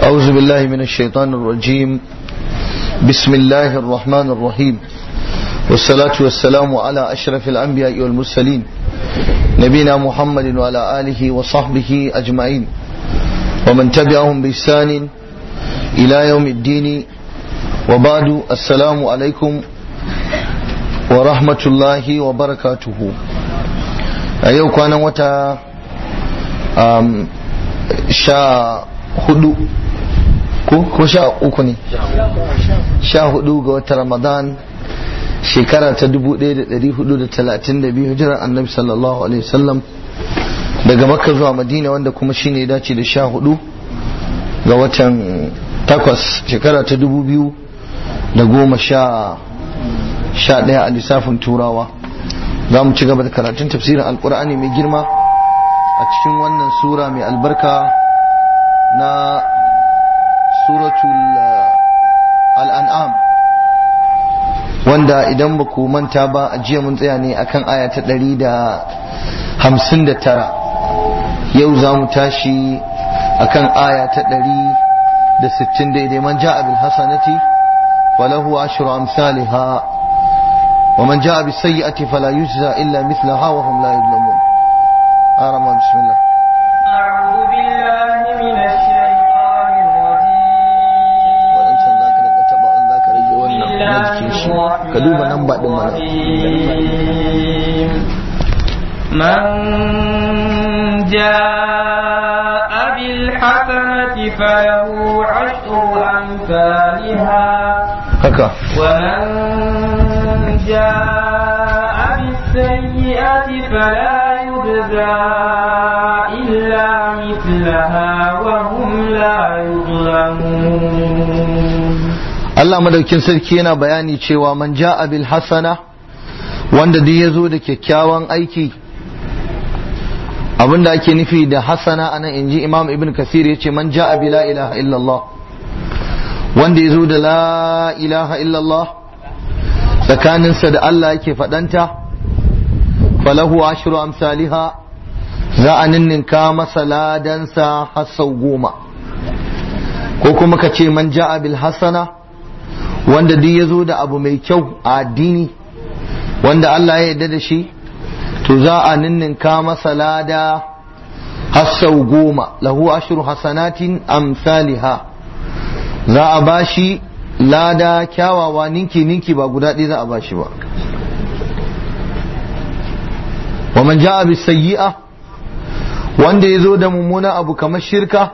أعوذ بالله من الشيطان الرجيم بسم الله الرحمن الرحيم والصلاة والسلام على أشرف الأنبياء والمرسلين نبينا محمد وعلى آله وصحبه أجمعين ومن تبعهم بإحسان إلى يوم الدين وبعد السلام عليكم ورحمة الله وبركاته أيوة كان وتا sha hudu ko sha uku ne sha hudu ga wata ramadan shekara ta dubu ɗaya da ɗari hudu da talatin da biyu hijirar annabi sallallahu alaihi wasallam daga makka zuwa madina wanda kuma shine ya dace da sha hudu ga watan takwas shekara ta dubu biyu da goma sha sha ɗaya a lissafin turawa za mu ci gaba da karatun tafsirin alkur'ani mai girma a cikin wannan sura mai albarka na suratul al'an'am wanda idan ba ku manta ba a jiya mun tsaya ne akan aya ta ɗari da hamsin da tara yau za mu tashi akan aya ta ɗari da sittin daidai man ja'a bil hasanati falahu ashru amsalha wa man ja'a bis sayyi'ati fala yujza illa mithlaha wa hum la yuzlamun آرما بسم الله أعوذ بالله من الشيطان الرجيم waɗancan za ka rika taɓa in za ka rage wannan na jikin shi ka duba nan ba ɗin mana الرحيم من جاء بالحسنة فله عشر أمثالها haka ومن جاء بالسيئة فلا يجزى إلا مثلها وهم لا يظلمون Allah madaukin sarki yana bayani cewa man ja'a bil hasana wanda duk ya zo da kyakkyawan aiki abinda ake nufi da hasana anan inji imam ibn kasir ya ce man ja'a bi la ilaha illallah wanda ya zo da la ilaha illallah tsakaninsa da Allah yake faɗanta falahu ashru amsaliha za a ninninka masa ladansa har sau goma ko kuma ka ce man ja'a bil hasana wanda duk ya zo da abu mai kyau a addini wanda Allah ya yarda da shi to za a ninninka masa lada har sau goma lahu ashru hasanatin amsaliha za a bashi lada kyawawa ninki ninki ba guda ɗaya za a bashi ba wa man ja'a bis sayyi'a wanda ya zo da mummuna abu kamar shirka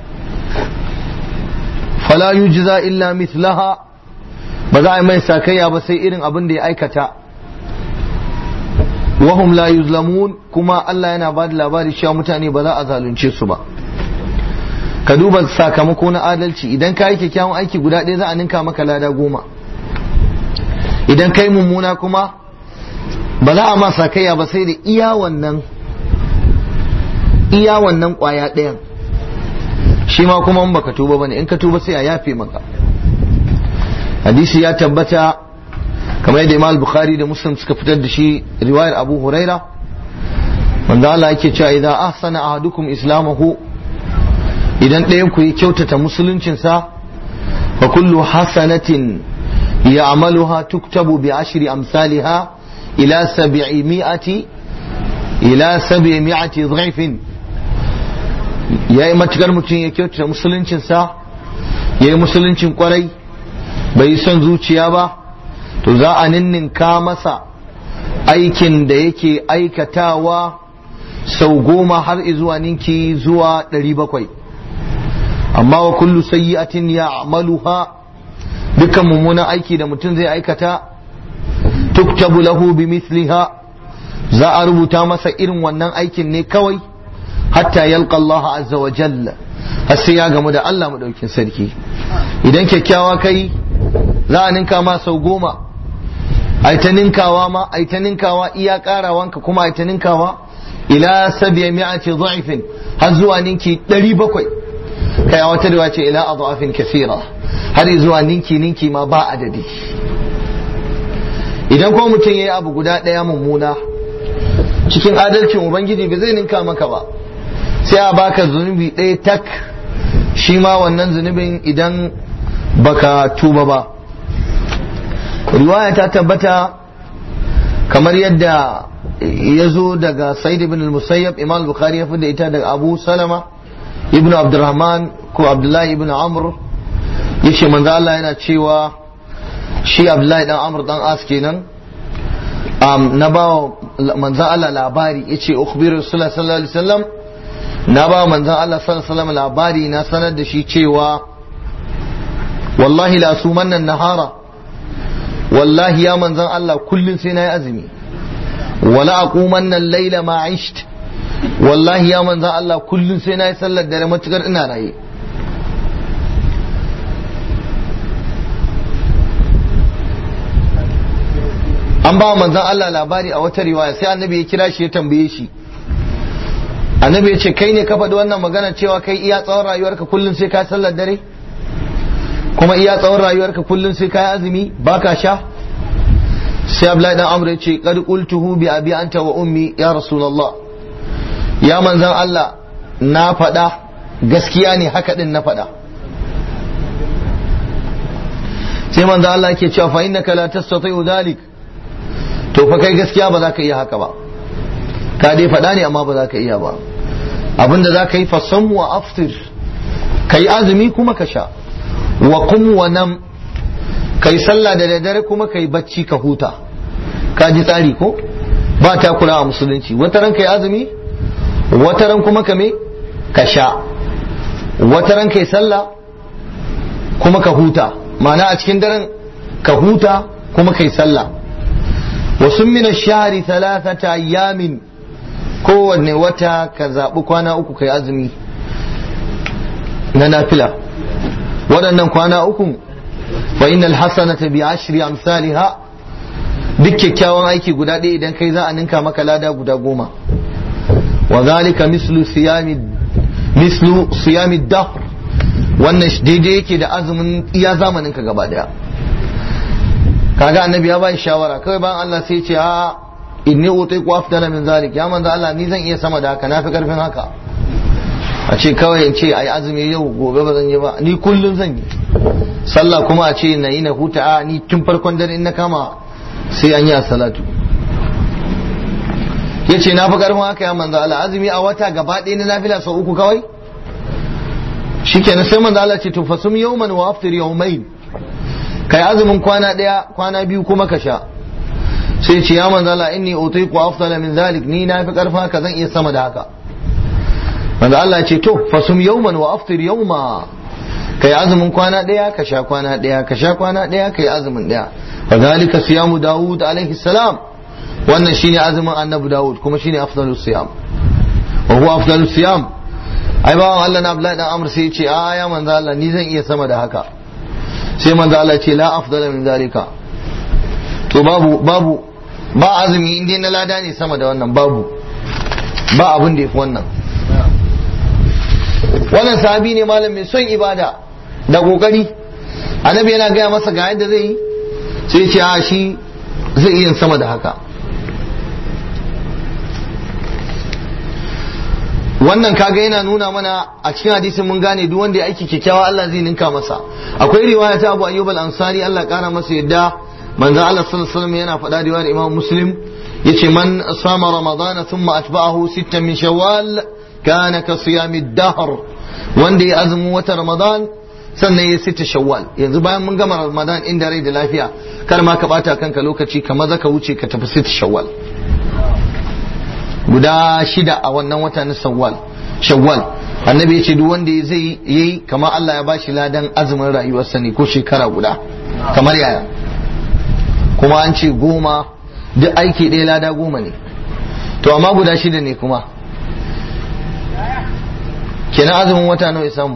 fala yujza illa mithlaha ba za a yi mai sakayya ba sai irin abin da ya aikata wahum la yuzlamun kuma Allah yana ba da labari cewa mutane ba za a zalunce su ba ka duba sakamako na adalci idan ka yi kyakkyawan aiki guda ɗaya za a ninka maka lada goma idan ka yi mummuna kuma ba za a ma sakayya ba sai da iya wannan iya wannan ƙwaya ɗayan shi ma kuma in baka tuba bane in ka tuba sai a yafe maka hadisi ya tabbata kamar yadda Imam Bukhari da Muslim suka fitar da shi riwayar Abu Huraira wanda Allah yake cewa idan ahsana ahadukum islamahu idan ɗayan ku ya kyautata musuluncinsa fa kullu hasanatin ya'maluha tuktabu bi ashri amsalha ila sab'imi'ati ila sab'imi'ati dhifin yayi matukar mutum ya kyautata musuluncinsa yayi musuluncin kwarai bai son zuciya ba to za a ninninka masa aikin da yake aikatawa sau goma har zuwa ninki zuwa ɗari bakwai amma wa kullu sayyi'atin ya amaluha dukkan mummunan aiki da mutum zai aikata tuktabu lahu bi misliha za a rubuta masa irin wannan aikin ne kawai hatta yalqa Allah azza wa jalla har sai ya gamu da Allah madaukin sarki idan kyakkyawa kai za a ninka ma sau goma ai ta ninkawa ma ai ta ninkawa iya karawanka kuma ai ta ninkawa ila sabiya mi'ati dha'ifin har zuwa ninki 700 kai a wata riwaya ce ila adhafin kathira har zuwa ninki ninki ma ba adadi idan kuma mutum yayi abu guda daya mummuna cikin adalcin ubangiji ba zai ninka maka ba sai a baka zunubi ɗaya tak shi ma wannan zunubin idan baka tuba ba riwaya ta tabbata kamar yadda ya zo daga Said ibn al-Musayyab Imam Bukhari ya da ita daga Abu Salama ibn Abdurrahman ko Abdullahi ibn Amr yace manzo Allah yana cewa shi Abdullahi dan Amr dan As kenan um, na ba manzo Allah labari yace ukhbiru Rasulullah sallallahu alaihi wasallam na ba manzo Allah sallallahu alaihi wasallam labari na sanar da shi cewa wallahi la sumanna nahara wallahi ya manzon Allah kullun sai na yi azumi wala aqumanna al-laila ma isht wallahi ya manzon Allah kullun sai na yi sallar dare matukar ina raye an ba manzon Allah labari a wata riwaya sai annabi ya kira shi ya tambaye shi annabi ya ce kai ne ka faɗi wannan magana cewa kai iya tsawon rayuwarka kullum sai ka sallar dare kuma iya tsawon rayuwarka kullum sai ka yi azumi baka sha sai Abdullahi dan Amr ya ce qad qultuhu bi abi anta wa ummi ya rasulullah ya manzon Allah na faɗa gaskiya ne haka din na faɗa sai manzon Allah yake cewa fa innaka la tastati'u dhalik to fa kai gaskiya ba za ka iya haka ba ka dai faɗa ne amma ba za ka iya ba abinda za ka yi fasan wa aftir ka yi azumi kuma ka sha wa kum wa nam ka yi sallah da daddare kuma ka yi bacci ka huta ka ji tsari ko ba ta kula a musulunci wata ran ka yi azumi wata ran kuma ka me ka sha wata ran ka yi sallah kuma ka huta ma'ana a cikin daren ka huta kuma ka yi sallah wasu min shahari thalathata ayyamin kowanne wata ka zaɓi kwana uku kai azumi na nafila waɗannan kwana uku fa innal hasanata bi ashri amsalha duk kyakkyawan aiki guda ɗaya idan kai za a ninka maka lada guda goma wa zalika mislu siyami mislu siyami dahr wannan daidai yake da azumin iya zamanin ka gaba daya kaga annabi ya bai shawara kawai bayan Allah sai ce a inni utiqu afdala min zalik ya manzo Allah ni zan iya sama da haka nafi karfin haka a ce kawai in ce ai azumi yau gobe ba zan yi ba ni kullun zan yi sallah kuma a ce na yi na huta a ni tun farkon dare in na kama sai an yi a salatu ya ce na fi karfin haka ya manzo Allah azumi a wata gaba ɗaya na nafila sau uku kawai shikenan sai manzo Allah ce to fasum yawman wa aftir yawmain kai azumin kwana ɗaya kwana biyu kuma ka sha sai ce ya manzo Allah inni utiqu afdala min zalik ni na fi karfin haka zan iya sama da haka manzo Allah ce to fasum yawman wa aftir yawma kai azumin kwana ɗaya ka sha kwana ɗaya ka sha kwana ɗaya kai azumin ɗaya wa zalika siyamu daud alaihi salam wannan shine azumin annabi daud kuma shine afdalus siyam wa huwa afdalus siyam ai bawan Allah na Abdullahi dan Amr sai ya ce a ya manzo Allah ni zan iya sama da haka sai manzo Allah ce la afdala min zalika to babu babu ba azumi inda na lada ne sama da wannan babu ba abin da yafi wannan wannan sahabi ne malam mai son ibada da kokari annabi yana gaya masa ga yadda zai yi sai ce a shi zai iya sama da haka wannan kaga yana nuna mana a cikin hadisin mun gane duk wanda ya aiki kyakkyawa Allah zai ninka masa akwai riwaya ta Abu Ayyub al-Ansari Allah kara masa yadda manzo Allah sallallahu alaihi wasallam yana faɗa riwayar Imam Muslim yace man sama ramadan thumma atba'ahu sittan min shawwal kana ka siyami dahr wanda ya azumi wata ramadan sannan ya sita shawwal yanzu bayan mun gama ramadan inda rai da lafiya kar ma ka bata kanka lokaci ka maza ka wuce ka tafi sita shawwal guda shida a wannan wata na shawwal shawwal annabi ya ce duk wanda zai yi kamar Allah ya bashi ladan azumin rayuwarsa ne ko shekara guda kamar yaya kuma an ce goma duk aiki ɗaya lada goma ne to amma guda shida ne kuma kenan azumin wata nawa ya samu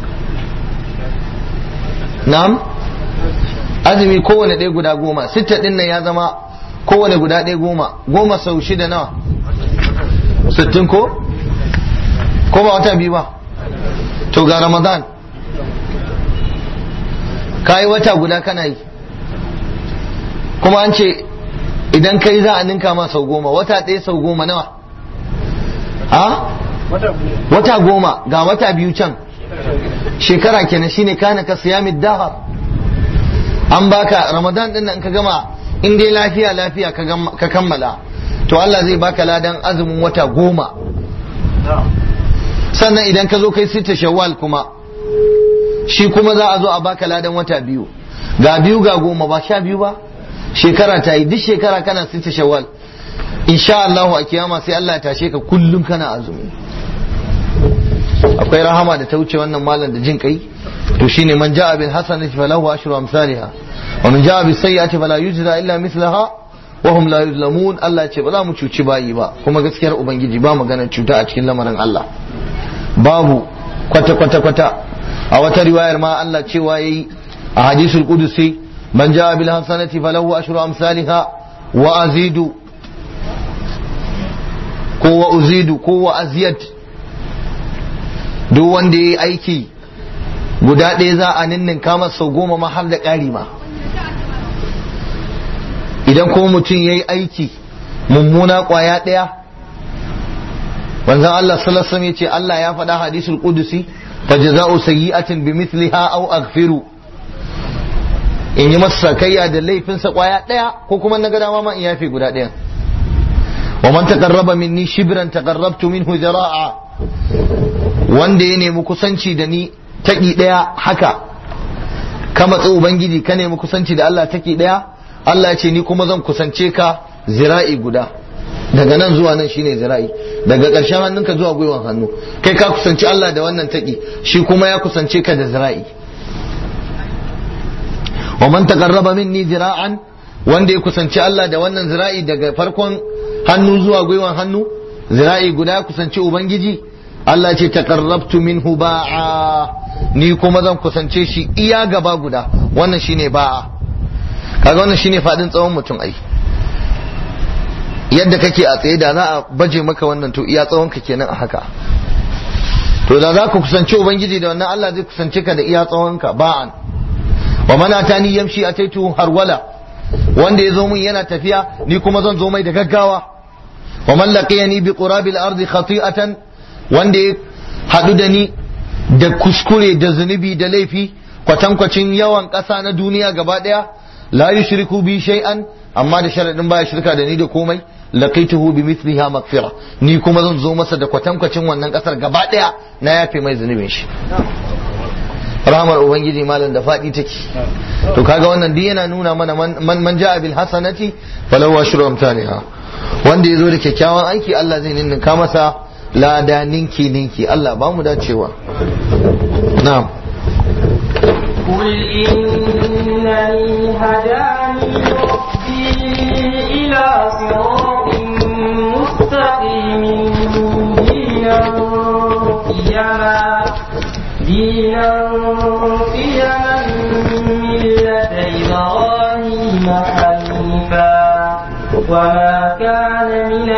na'am azumi kowane ɗaya guda goma sitta ɗin nan ya zama kowane guda ɗaya goma goma sau shida nawa sittin ko ko ba wata biyu ba to ga ramadan ka yi wata guda kana yi kuma an ce idan kai za a ninka ma sau goma wata ɗaya sau goma nawa a wata goma ga wata biyu can shekara kenan shine kana ka siyamid dahar an baka ramadan din nan ka gama in dai lafiya lafiya ka kammala to Allah zai baka ladan azumin wata goma sannan idan ka zo kai sita shawwal kuma shi kuma za a zo a baka ladan wata biyu ga biyu ga goma ba sha biyu ba shekara ta yi duk shekara kana sita shawwal insha Allah a kiyama sai Allah ya tashe ka kullum kana azumi akwai rahama da ta wuce wannan malam da jin kai to shine man ja'a bil hasanati falahu ashru amsalha wa man ja'a bis sayyi'ati fala yujza illa mithlaha wa hum la yuzlamun Allah ya ce ba za mu cuci bayi ba kuma gaskiyar ubangiji ba maganar cuta a cikin lamarin Allah babu kwata kwata kwata a wata riwayar ma Allah cewa yayi a hadisul qudusi man ja'a bil hasanati falahu ashru amsalha wa azidu ko wa uzidu ko wa aziyad duk wanda ya yi aiki guda ɗaya za a ninninka masa sau goma ma har da ƙari ma idan ko mutum ya yi aiki mummuna ƙwaya ɗaya wanzan Allah sallallahu ya ce Allah ya faɗa hadisul qudusi fa jaza'u sayyi'atin bi mithliha aw aghfiru in yi masa sakayya da laifinsa ƙwaya ɗaya ko kuma na ga dama ma in yafe guda ɗaya wa man taqarraba minni shibran taqarrabtu minhu zira'a wanda ya nemi kusanci da ni taƙi ɗaya haka ka matsi ubangiji ka nemi kusanci da Allah taƙi ɗaya Allah ce ni kuma zan kusance ka zira'i guda daga nan zuwa nan shine zira'i daga ƙarshen hannunka zuwa gwiwan hannu kai ka kusanci Allah da wannan taƙi shi kuma ya kusance ka da zira'i wa man taqarraba minni zira'an wanda ya kusanci Allah da wannan zira'i daga farkon hannu zuwa gwiwan hannu zira'i guda ya kusanci ubangiji Allah ce taqarrabtu minhu ba'a ni kuma zan kusance shi iya gaba guda wannan shine ba'a kaga wannan shine fadin tsawon mutum ai yadda kake a tsaye da za a baje maka wannan to iya tsawon ka kenan a haka to da za ka kusance ubangiji da wannan Allah zai kusance ka da iya tsawon ka ba'an wa man atani yamshi ataitu harwala wanda ya zo mun yana tafiya ni kuma zan zo mai da gaggawa wa man laqiyani bi qurabil ardi khati'atan wanda ya haɗu da ni da kuskure da zunubi da laifi kwatankwacin yawan ƙasa na duniya gaba ɗaya la yushriku bi shay'an amma da sharadin baya shirka da ni da komai laqaituhu bi mithliha maghfira ni kuma zan zo masa da kwatankwacin wannan ƙasar gaba ɗaya na yafe mai zunubin shi rahmar ubangiji malam da faɗi take to kaga wannan duk yana nuna mana man man ja'a bil hasanati falahu ashru amsalha wanda yazo da kyakkyawan aiki Allah zai ninninka masa lada ninki ninki Allah ba mu dacewa na'am قل إنني هداني ربي إلى صراط مستقيم دينا قيما دينا قيما ملة إبراهيم حنيفا وما كان من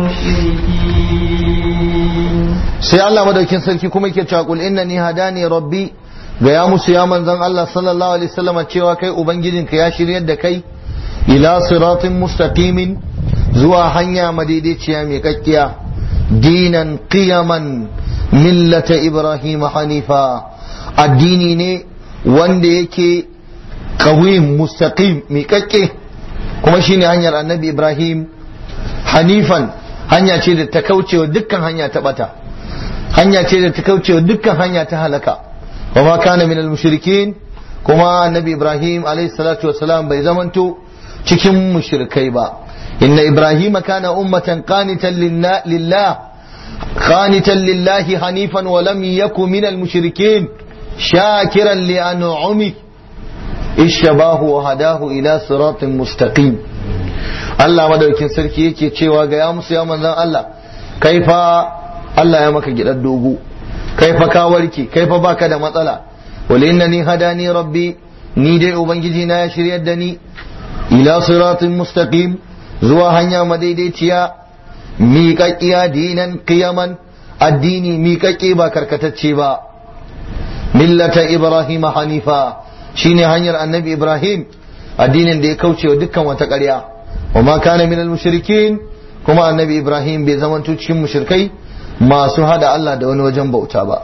المشركين sai Allah madaukin sarki kuma yake cewa qul innani hadani rabbi ga ya musu ya manzon Allah sallallahu alaihi wasallam cewa kai ubangijinka ya shiryar da kai ila siratin mustaqimin zuwa hanya madaidaiciya mai kakkiya dinan qiyaman millata ibrahim hanifa addini ne wanda yake qawim mustaqim mai kakke kuma shine hanyar annabi ibrahim hanifan hanya ce da ta kaucewa dukkan hanya ta bata hanya ce da ta kaucewa dukkan hanya ta halaka wa ma kana minal mushrikin kuma annabi ibrahim alayhi salatu wassalam bai zamanto cikin mushrikai ba inna ibrahim kana ummatan qanitan lillah qanitan lillahi hanifan wa lam yakun minal mushrikin shakiran li an'ami ishabahu wa hadahu ila siratin mustaqim Allah madaukin sarki yake cewa ga ya musu ya manzan Allah kai fa Allah ya maka gidan dogo kai fa ka warke kai fa baka da matsala wal innani hadani rabbi ni dai ubangiji na ya shiryar da ni ila siratin mustaqim zuwa hanya madaidaiciya miƙaƙƙiya dinan qiyaman addini miƙaƙƙe ba karkatacce ba millata ibrahim hanifa shine hanyar annabi ibrahim addinin da ya kauce wa dukkan wata ƙarya wa ma kana minal mushrikin kuma annabi ibrahim bai zamanto cikin mushrikai masu hada Allah da wani wajen bauta ba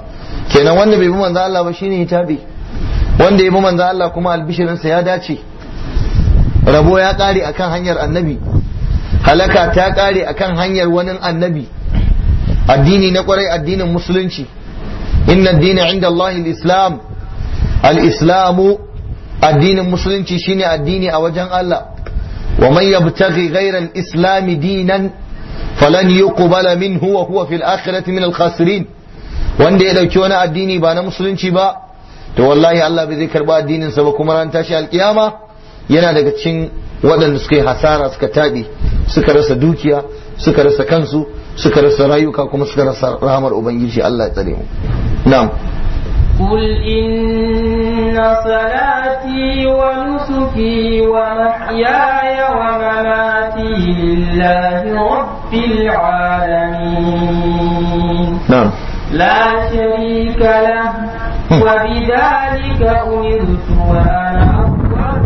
kenan wanda bai bi manzo Allah ba shine ya tabe wanda ya bi manzo Allah kuma albishirinsa ya dace rabo ya kare akan hanyar annabi halaka ta kare akan hanyar wani annabi addini na kwarai addinin musulunci inna addini inda Allah al-islam al-islamu addinin musulunci shine addini a wajen Allah wa man yabtaghi ghayra al-islam dinan falan yuqbala minhu wa huwa fil akhirati min al-khasirin wanda ya dauki wani addini ba na musulunci ba to wallahi Allah bai zai karba addinin sa ba kuma ran tashi alkiyama yana daga cikin waɗanda suka yi hasara suka taɓe suka rasa dukiya suka rasa kansu suka rasa rayuka kuma suka rasa rahamar ubangiji Allah ya tsare mu na'am قل إن صلاتي ونسكي ومحياي ومماتي لله رب العالمين na'am لا شريك له وبذلك أمرت وأنا أول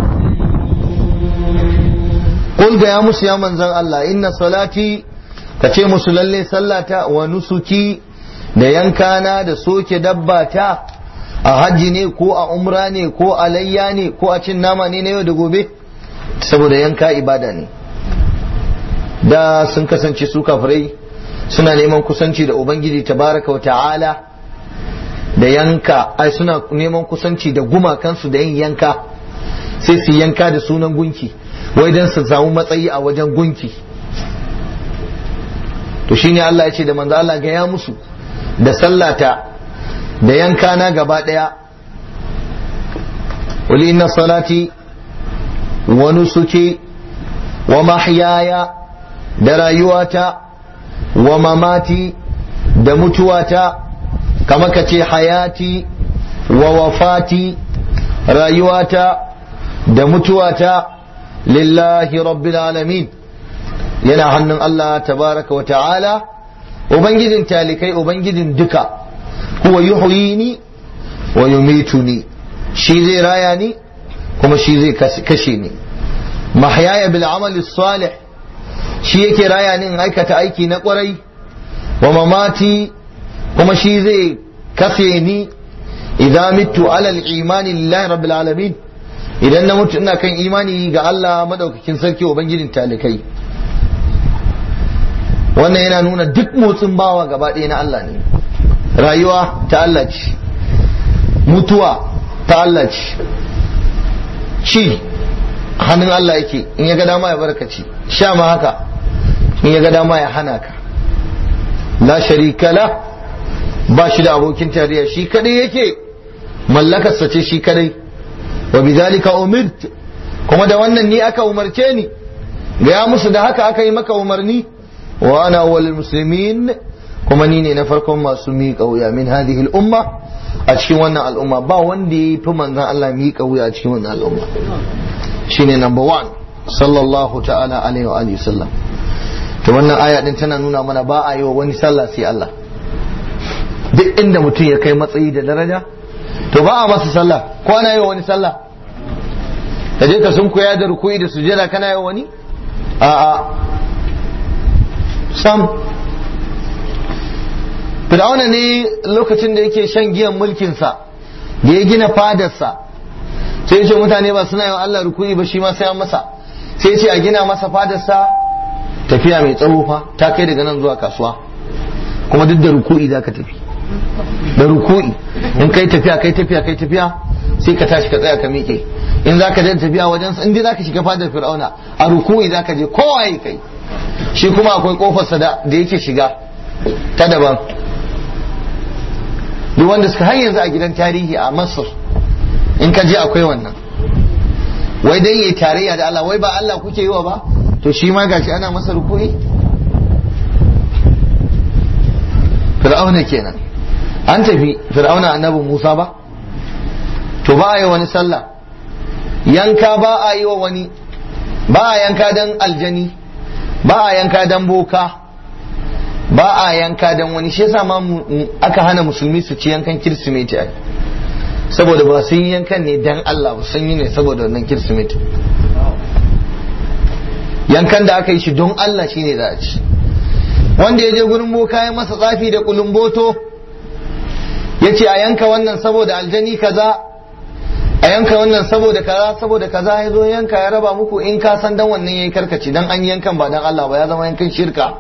المسلمين qul ga ya musu ya manzan Allah inna salati ka ce musu lalle sallata wa nusuki da yankana da soke dabba ta a hajji ne ko a umra ne ko a layya ne ko a cin nama ne na yau da gobe saboda yanka ibada ne da sun kasance su kafirai suna neman kusanci da ubangiji tabaraka wa ta'ala da yanka ai suna neman kusanci da gumakansu da yin yanka sai su yanka da sunan gunki wai don su samu matsayi a wajen gunki to shine Allah ya ce da manzo Allah ga ya musu da sallata da yanka na gaba daya wali inna salati wa nusuki wa mahyaya da rayuwata wa mamati da mutuwata kama ka ce hayati wa wafati rayuwata da mutuwata lillahi rabbil alamin yana hannun Allah tabaraka wa ta'ala ubangijin talikai ubangijin duka huwa yuhyini wa yumituni shi zai raya ni kuma shi zai kashe ni mahyaya bil amali salih shi yake raya ni in aikata aiki na kwarai wa mamati kuma shi zai kashe ni idan mitu alal imani lillahi rabbil alamin idan na mutu ina kan imani ga Allah madaukakin sarki ubangijin talikai wannan yana nuna duk motsin bawa gaba ɗaya na Allah ne rayuwa ta Allah ce mutuwa ta Allah ce ci hannun Allah yake in ya ga dama ya barkaci sha ma haka in ya ga dama ya hana ka la sharika la ba shi da abokin tarayya shi kadai yake mallakarsa ce shi kadai wa bidhalika umirt kuma da wannan ni aka umarce ni gaya musu da haka aka yi maka umarni wa ana awwalul muslimin kuma ni ne na farkon masu miƙa wuya min hadhihi al-umma a cikin wannan al'umma ba wanda ya fi manzon Allah miƙa wuya a cikin wannan al'umma shine number one sallallahu ta'ala alaihi wa alihi sallam to wannan aya din tana nuna mana ba a yi wa wani sallah sai Allah duk inda mutum ya kai matsayi da daraja to ba a masa sallah ko ana yi wa wani sallah ka je ka sun koya da rukuyi da sujada kana yi wa wani a'a sam fir'auna ne lokacin da yake shan giyan mulkinsa da ya gina fadarsa sai ce mutane ba suna yi wa Allah rukuyi ba shi ma sai an masa sai ce a gina masa fadarsa tafiya mai tsawo fa ta kai daga nan zuwa kasuwa kuma duk da ruku'i za ka tafi da ruku'i in kai tafiya kai tafiya kai tafiya sai ka tashi ka tsaya ka miƙe in za ka je tafiya wajen in dai za ka shiga fadar fir'auna a ruku'i za ka je kowa ya kai shi kuma akwai kofarsa da yake shiga ta daban duk wanda suka har yanzu a gidan tarihi a masar in ka je akwai wannan wai dai yayi tarayya da Allah wai ba Allah kuke yi wa ba to shi ma gashi ana masa ruku'i fir'auna kenan an tafi fir'auna annabi Musa ba to ba a yi wani sallah yanka ba a yi wa wani ba a yanka dan aljani ba a yanka dan boka ba a yanka dan wani shi yasa ma aka hana musulmi su ci yankan kirsimeti ai saboda ba sun yi yankan ne dan Allah ba sun yi ne saboda wannan kirsimeti yankan da aka yi shi don Allah shine za a ci wanda ya je gurin boka ya masa tsafi da kulumboto ya ce a yanka wannan saboda aljani kaza a yanka wannan saboda kaza saboda kaza ya zo yanka ya raba muku in ka san dan wannan yayi karkaci dan an yankan ba dan Allah ba ya zama yankan shirka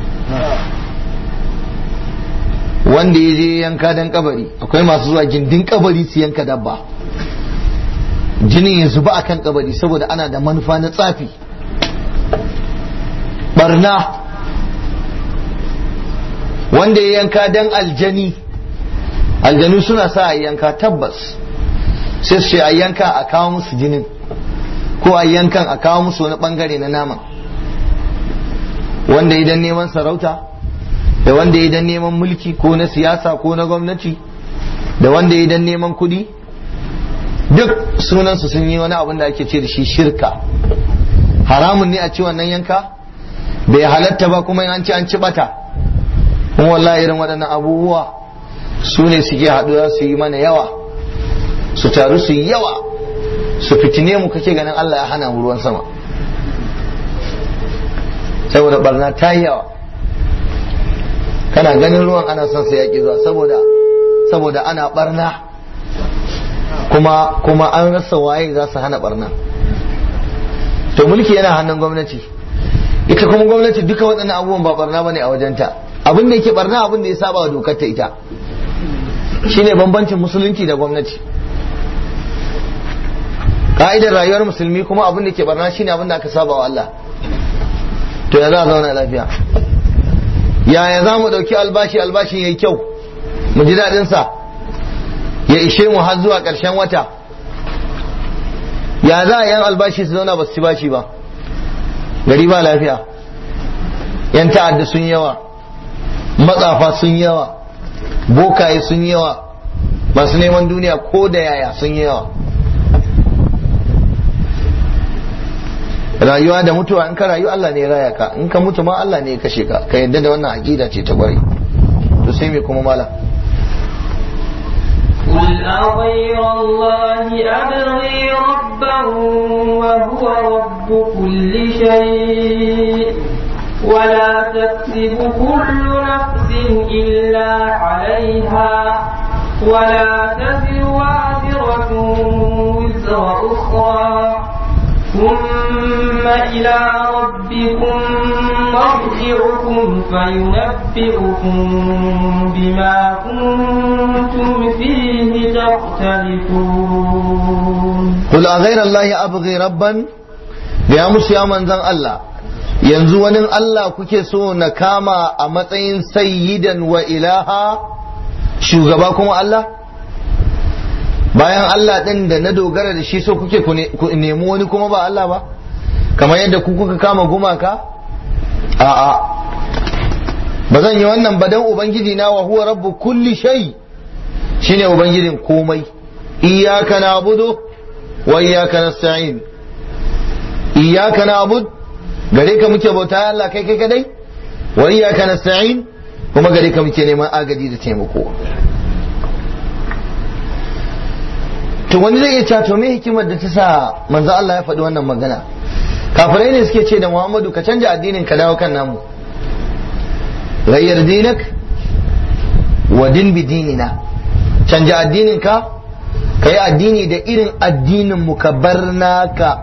wanda ya je yanka dan kabari akwai masu zuwa gindin kabari su yanka dabba jinin ya zuba akan kabari saboda ana da manufa na tsafi barna wanda ya yanka dan aljani aljanu suna sa a yanka tabbas sai su ce a yanka a kawo musu jinin ko a yankan a kawo musu wani bangare na naman wanda idan neman sarauta da wanda idan neman mulki ko na siyasa ko na gwamnati da wanda idan neman kudi duk sunansu sun yi wani abin da ake ce da shi shirka haramun ne a ci wannan yanka bai halatta ba kuma an ci an ci bata kuma wallahi irin waɗannan abubuwa su ne suke haɗuwa su yi mana yawa su taru su yi yawa su fitine mu kake ganin Allah ya hana mu ruwan sama saboda barna ta yi yawa kana ganin ruwan ana son sa yaƙi zuwa saboda saboda ana barna kuma kuma an rasa waye za su hana barna to mulki yana hannun gwamnati ita kuma gwamnati duka waɗannan abubuwan ba barna bane a wajenta abin da yake barna abin da ya saba wa dokar ta ita shine bambancin musulunci da gwamnati ka'idar rayuwar musulmi kuma abin da ke barna shine abin da aka saba wa Allah to ya za a zauna lafiya yaya za mu ɗauki albashi albashi ya yi kyau mu ji daɗinsa ya ishe mu har zuwa ƙarshen wata ya za a yan albashi su zauna ba su ci bashi ba gari ba lafiya yan ta'adda sun yawa matsafa sun yawa bokaye sun yawa masu neman duniya ko da yaya sun yawa rayuwa da mutuwa in ka rayu Allah ne ya raya ka in ka mutu ma Allah ne ya kashe ka ka yadda da wannan aqida ce ta bari to sai me kuma mala قل أغير الله أبغي ربا وهو رب كل شيء ولا تكسب كل نفس إلا عليها ولا تزر وازرة وزر أخرى ثم إلى ربكم مرجعكم فينبئكم بما كنتم فيه تختلفون قل أغير الله أبغي ربا ya musu ya manzan Allah yanzu wani Allah kuke so na kama a matsayin sayyidan wa ilaha shugaba kuma Allah bayan Allah ɗin da na dogara da shi so kuke ku nemi wani kuma ba Allah ba kamar yadda ku kuka kama gumaka a'a ba zan yi wannan ba dan ubangiji na wa huwa rabbu kulli shay shine ubangijin komai iyyaka na'budu wa iyyaka nasta'in iyyaka na'bud gare ka muke bauta Allah kai kai kadai wa iyyaka nasta'in kuma gare ka muke neman agaji da taimako to wani zai iya cewa to me hikimar da ta sa manzo Allah ya faɗi wannan magana kafirai ne suke ce da Muhammadu ka canja addinin ka dawo kan namu ghayyar dinak wa din bi dinina canja addinin ka kai addini da irin addinin mu ka bar naka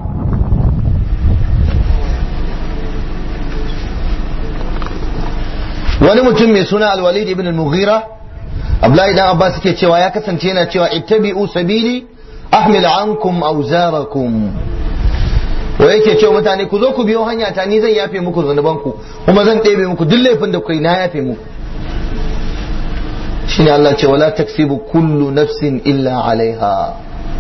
wani mutum mai suna alwalid ibn al-mughira Abdullahi dan Abbas suke cewa ya kasance yana cewa ittabi'u sabili ahmil ankum awzarakum wa yake cewa mutane ku zo ku biyo hanya ta ni zan yafe muku zanubanku kuma zan ɗebe muku duk laifin da kai na yafe muku shine Allah ce wala taksibu kullu nafsin illa alaiha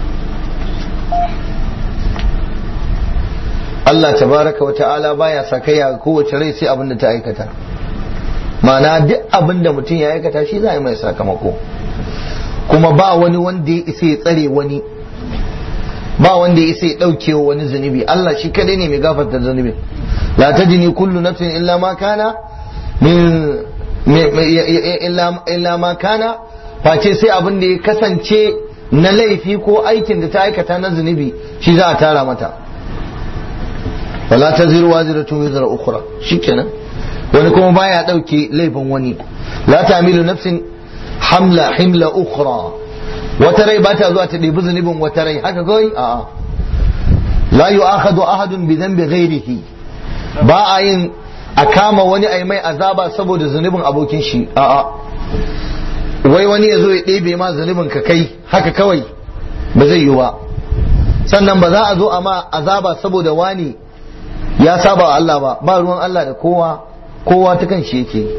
Allah tabaraka wa ta'ala baya sakayya kowace rai sai abin da ta aikata ma'ana duk abin da mutum ya aikata shi za a yi mai sakamako kuma ba wani wanda ya isa ya tsare wani ba wanda ya isa ya ɗauke wa wani zunubi Allah shi kadai ne mai gafarta zunubi la tajini kullu nafsin illa ma kana min illa ma kana face sai abin da ya kasance na laifi ko aikin da ta aikata na zunubi shi za a tara mata wala taziru waziratun wizra ukhra shikenan wani kuma baya ɗauke laifin wani la tamilu nafsin hamla himla ukhra wata rai ba ta zuwa ta ɗebi zunubin wata rai haka kawai a'a la yu'akhadhu ahadun bi dhanbi ghairihi ba a yin a kama wani ai mai azaba saboda zunubin abokin shi a'a wai wani ya zo ya ɗebe ma zunubin ka kai haka kawai ba zai yi ba sannan ba za a zo a ma azaba saboda wani ya saba wa Allah ba ba ruwan Allah da kowa kowa ta kan shi yake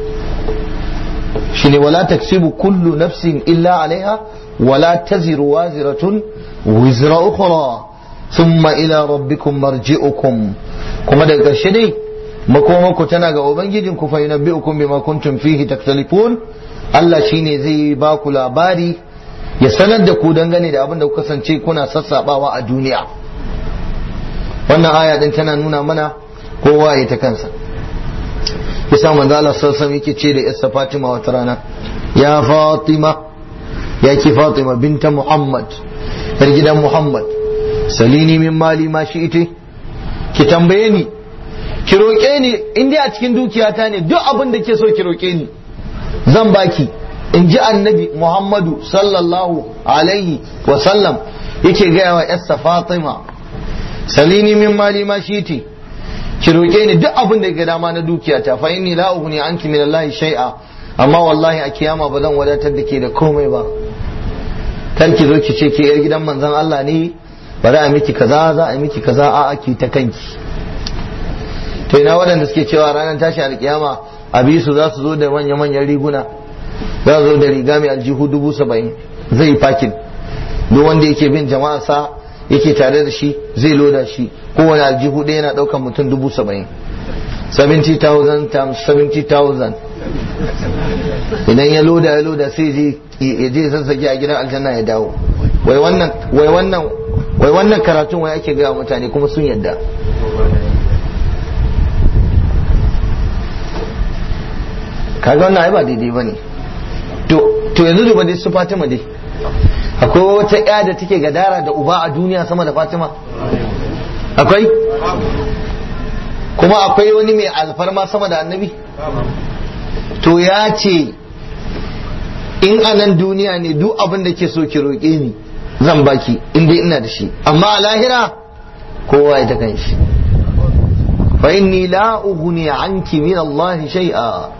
shine wala taksibu kullu nafsin illa alaiha wala taziru waziratun wizra ukhra thumma ila rabbikum marji'ukum kuma daga ƙarshe dai makomako tana ga ubangijin ku fa yunabbi'ukum bima kuntum fihi taktalifun Allah shine zai ba ku labari ya sanar da ku dangane da abin da ku kasance kuna sassabawa a duniya wannan aya din tana nuna mana kowa ya ta kansa yasa manzo Allah sallallahu alaihi yake ce da Yassa Fatima wata rana ya Fatima ya ki Fatima binta Muhammad yar gidan Muhammad salini min mali ma shi ite ki tambaye ni ki roƙe ni in dai a cikin dukiyata ne duk abin da ke so ki roƙe ni zan baki in ji annabi Muhammadu sallallahu alaihi wa sallam yake gaya wa Yassa Fatima salini min mali ma shi ite ki roƙe ni duk abin da ga dama na dukiyata fa inni la ughni anki min Allah shay'a amma wallahi a kiyama ba zan wadatar da ke da komai ba kar ki zo ki ce ke yar gidan manzon Allah ne bari a miki kaza za a miki kaza a ki ta kanki to ina waɗanda suke cewa ranar tashi alkiyama a su za su zo da manya manyan riguna za su zo da riga mai aljihu dubu saba'in zai fakin duk wanda yake bin jama'a sa yake tare da shi zai loda shi kowane aljihu ɗaya yana ɗaukan mutum dubu saba'in 70,000 times 70,000 idan ya loda ya loda sai je ya je sassake a gidan aljanna ya dawo wai wannan wai wannan wai wannan karatun wai ake gaya mutane kuma sun yadda kaga wannan ai ba daidai bane to to yanzu duba dai su Fatima dai akwai wata ya da take gadara da uba a duniya sama da Fatima akwai kuma akwai wani mai alfarma sama da annabi to ya ce in a nan duniya ne duk abin da ke so ki roƙe ni zan baki in dai ina da shi amma a lahira kowa ya ta kan shi fa inni la ughni anki min Allah shay'a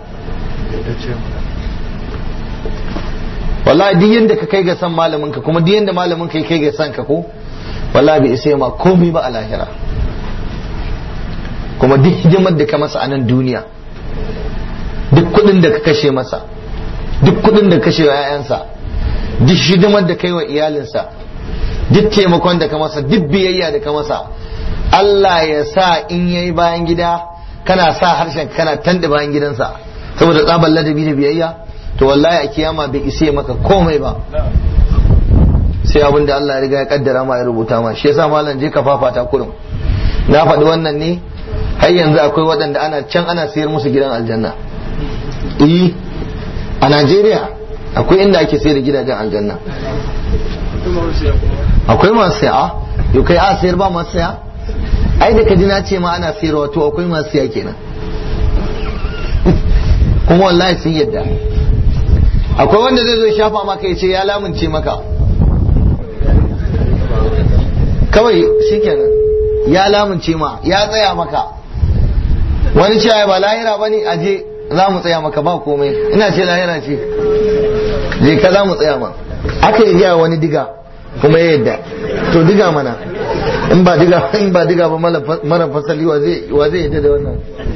wallahi duk yanda ka kai ga san malamin ka kuma duk yanda malamin ka kai ga san ka ko wallahi bai isa ma komai ba a lahira kuma duk hidimar da ka masa a nan duniya duk kudin da ka kashe masa duk kudin da kashe wa 'ya'yansa duk hidimar da kai wa iyalinsa duk taimakon da ka masa duk biyayya da ka masa Allah ya sa in yayi bayan gida kana sa harshen kana tanda bayan gidansa saboda tsabar ladabi da biyayya to wallahi a kiyama bai isa maka komai ba sai abin da Allah ya riga ya kaddara ma ya rubuta ma shi yasa malam je ka fafata kurum na faɗi wannan ne har yanzu akwai waɗanda ana can ana sayar musu gidan aljanna eh a Najeriya akwai inda ake sayar da gidajen aljanna akwai masu saya yau kai a sayar ba masu saya ai da kaji na ce ma ana sayarwa to akwai masu saya kenan kuma wallahi sun yadda akwai wanda zai zo shafa maka ya ce ya lamunce maka kawai shikenan ya lamunce ma ya tsaya maka wani cewa ba lahira bane aje za mu tsaya maka ba komai ina ce lahira ce je ka za mu tsaya ma aka yi gaya wani diga kuma ya yadda to diga mana in ba diga in ba diga ba mara fasali wa zai wa zai yadda da wannan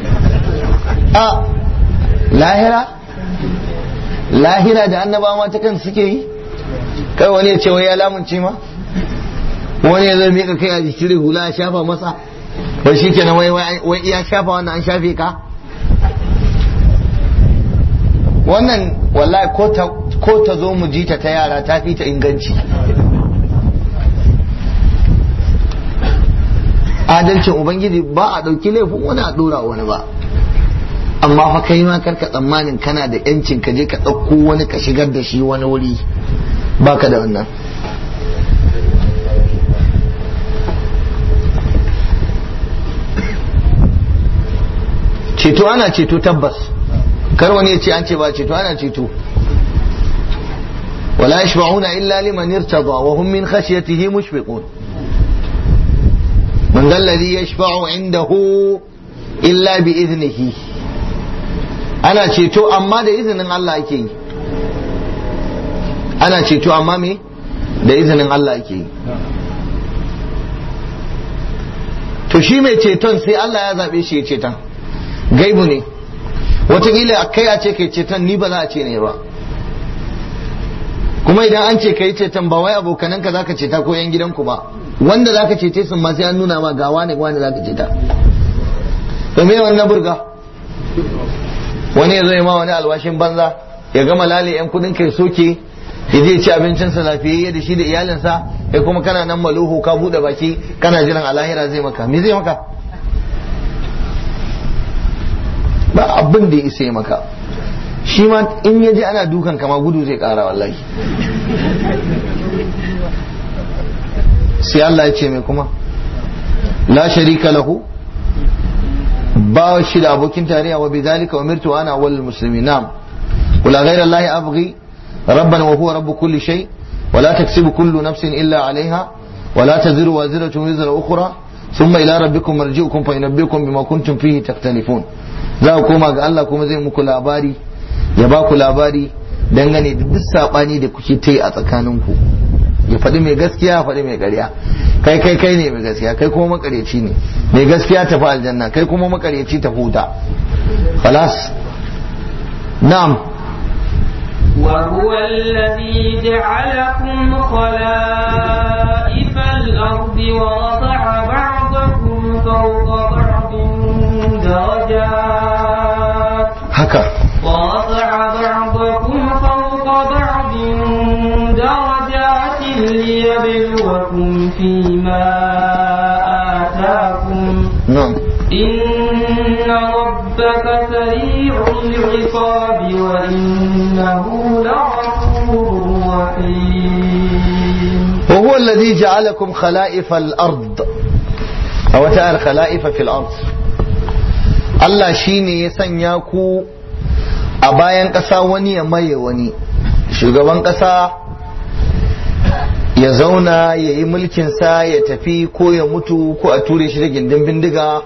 a lahira lahira da annabawa ta kan suke yi kai wani ya ce wai ya lamunce ma wani ya zai mika kai a jikin hula ya shafa masa wai shi kenan wai wai iya shafa wannan an shafe ka wannan wallahi ko ta zo mu ji ta ta yara ta fi ta inganci adalcin ubangiji ba a ɗauki laifin wani a ɗora wani ba amma fa kai ma karka tsammanin kana da yancin ka je ka ɗauko wani ka shigar da shi wani wuri baka da wannan ceto ana ceto tabbas kar wani ya ce an ce ba ceto ana ceto ولا يشفعون إلا لمن ارتضى وهم من خشيته مشفقون من ذا الذي يشفع عنده إلا بإذنه أنا ceto amma da izinin Allah ake yi ana ceto amma me da izinin Allah ake yi to shi mai ceton sai Allah ya zaɓe shi ya ceton gaibu ne wataƙila kai a ce kai ceton ni ba za a ce ne ba kuma idan an ce kai ceton ba wai abokananka za ka ceta ko yan gidanku ba wanda za ka cece sun ma sai an nuna ma ga wane wane za ka ceta to me wannan burga wani ya zo ya ma wani alwashin banza ya gama lale yan kudin kai soke ya je ci abincinsa lafiyayye da shi da iyalinsa kai kuma kana nan maluhu ka bude baki kana jiran alahira zai maka me zai maka ba abin da ya isa maka shi ma in ya ji ana dukan kama gudu zai kara wallahi sai Allah ya ce mai kuma la sharika lahu ba shi da abokin tarayya wa bidhalika umirtu ana wal muslimin na'am wala ghayra allahi abghi rabban wa huwa rabb kulli shay ولا تكسب كل نفس إلا عليها ولا تزر وازرة وزر أخرى ثم إلى ربكم مرجعكم فينبئكم بما كنتم فيه تختلفون za ku koma ga Allah kuma zai muku labari ya ba ku labari dangane da duk sabani da kuke ta yi a tsakaninku ya faɗi mai gaskiya faɗi mai ƙarya kai kai kai ne mai gaskiya kai kuma makareci ne mai gaskiya tafi aljanna kai kuma makareci ta huta khalas na'am وهو الذي جعلكم خلائف الأرض ورفع بعضكم فوق بعض درجات haka ورفع بعضكم فوق بعض درجات ليبلوكم فيما آتاكم na'am إن ربك سريع العقاب وإنه لغفور رحيم وهو الذي جعلكم خلائف الأرض أو تعالى خلائف في الأرض Allah shi ne ya sanya ku a bayan ƙasa wani ya maye wani shugaban ƙasa ya zauna ya yi mulkinsa ya tafi ko ya mutu ko a ture shi da gindin bindiga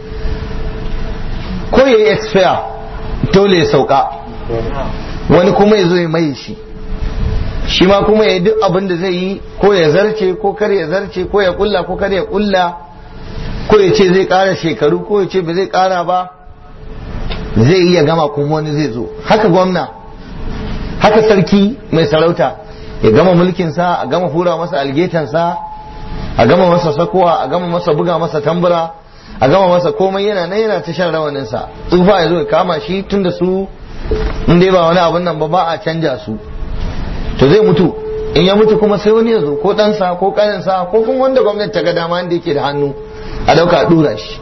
ko ya yi expire dole ya sauka wani kuma ya zo ya maye shi shi ma kuma ya yi duk abin da zai yi ko ya zarce ko kar ya zarce ko ya kulla ko kar ya kulla ko ya ce zai kara shekaru ko ya ce ba zai kara ba zai iya gama kuma wani zai zo haka gwamna haka sarki mai sarauta ya gama mulkinsa a gama hura masa algetansa a gama masa sakowa a gama masa buga masa tambura a gama masa komai yana nan yana ta shan rawaninsa tsufa ya zo ya kama shi tun da su in dai ba wani abun nan ba ba a canja su to zai mutu in ya mutu kuma sai wani ya zo ko ɗansa ko ƙaninsa ko kuma wanda gwamnati ta ga dama da yake da hannu a ɗauka a ɗura shi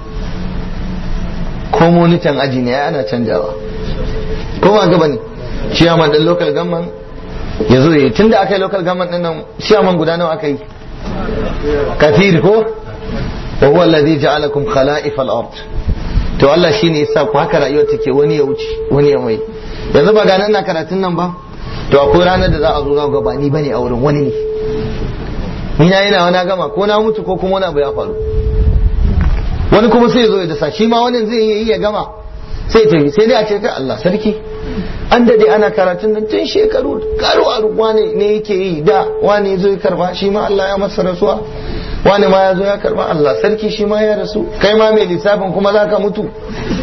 ko monitan aji ne ana canjawa ko ba gaba ne ciyaman ɗin local government ya zo yi tunda aka yi local government ɗin nan ciyaman guda nawa aka yi kafir ko wa huwa alladhi ja'alakum khala'if al-ard to Allah shine yasa ku haka rayuwar take wani ya wuce wani ya mai yanzu ba ganin na karatun nan ba to akwai ranar da za a zo za ga ba ni bane a wurin wani ne ni na yana wani gama ko na mutu ko kuma wani abu ya faru wani kuma sai ya zo ya dasa shi ma wani zai yi ya gama sai ta yi sai dai a ce ka Allah sarki an dade ana karatun nan tun shekaru karu a wane ne yake yi da wani zo ya karba shi ma Allah ya masa rasuwa wani ma ya zo ya karba Allah sarki shi ma ya rasu kai ma mai lissafin kuma za ka mutu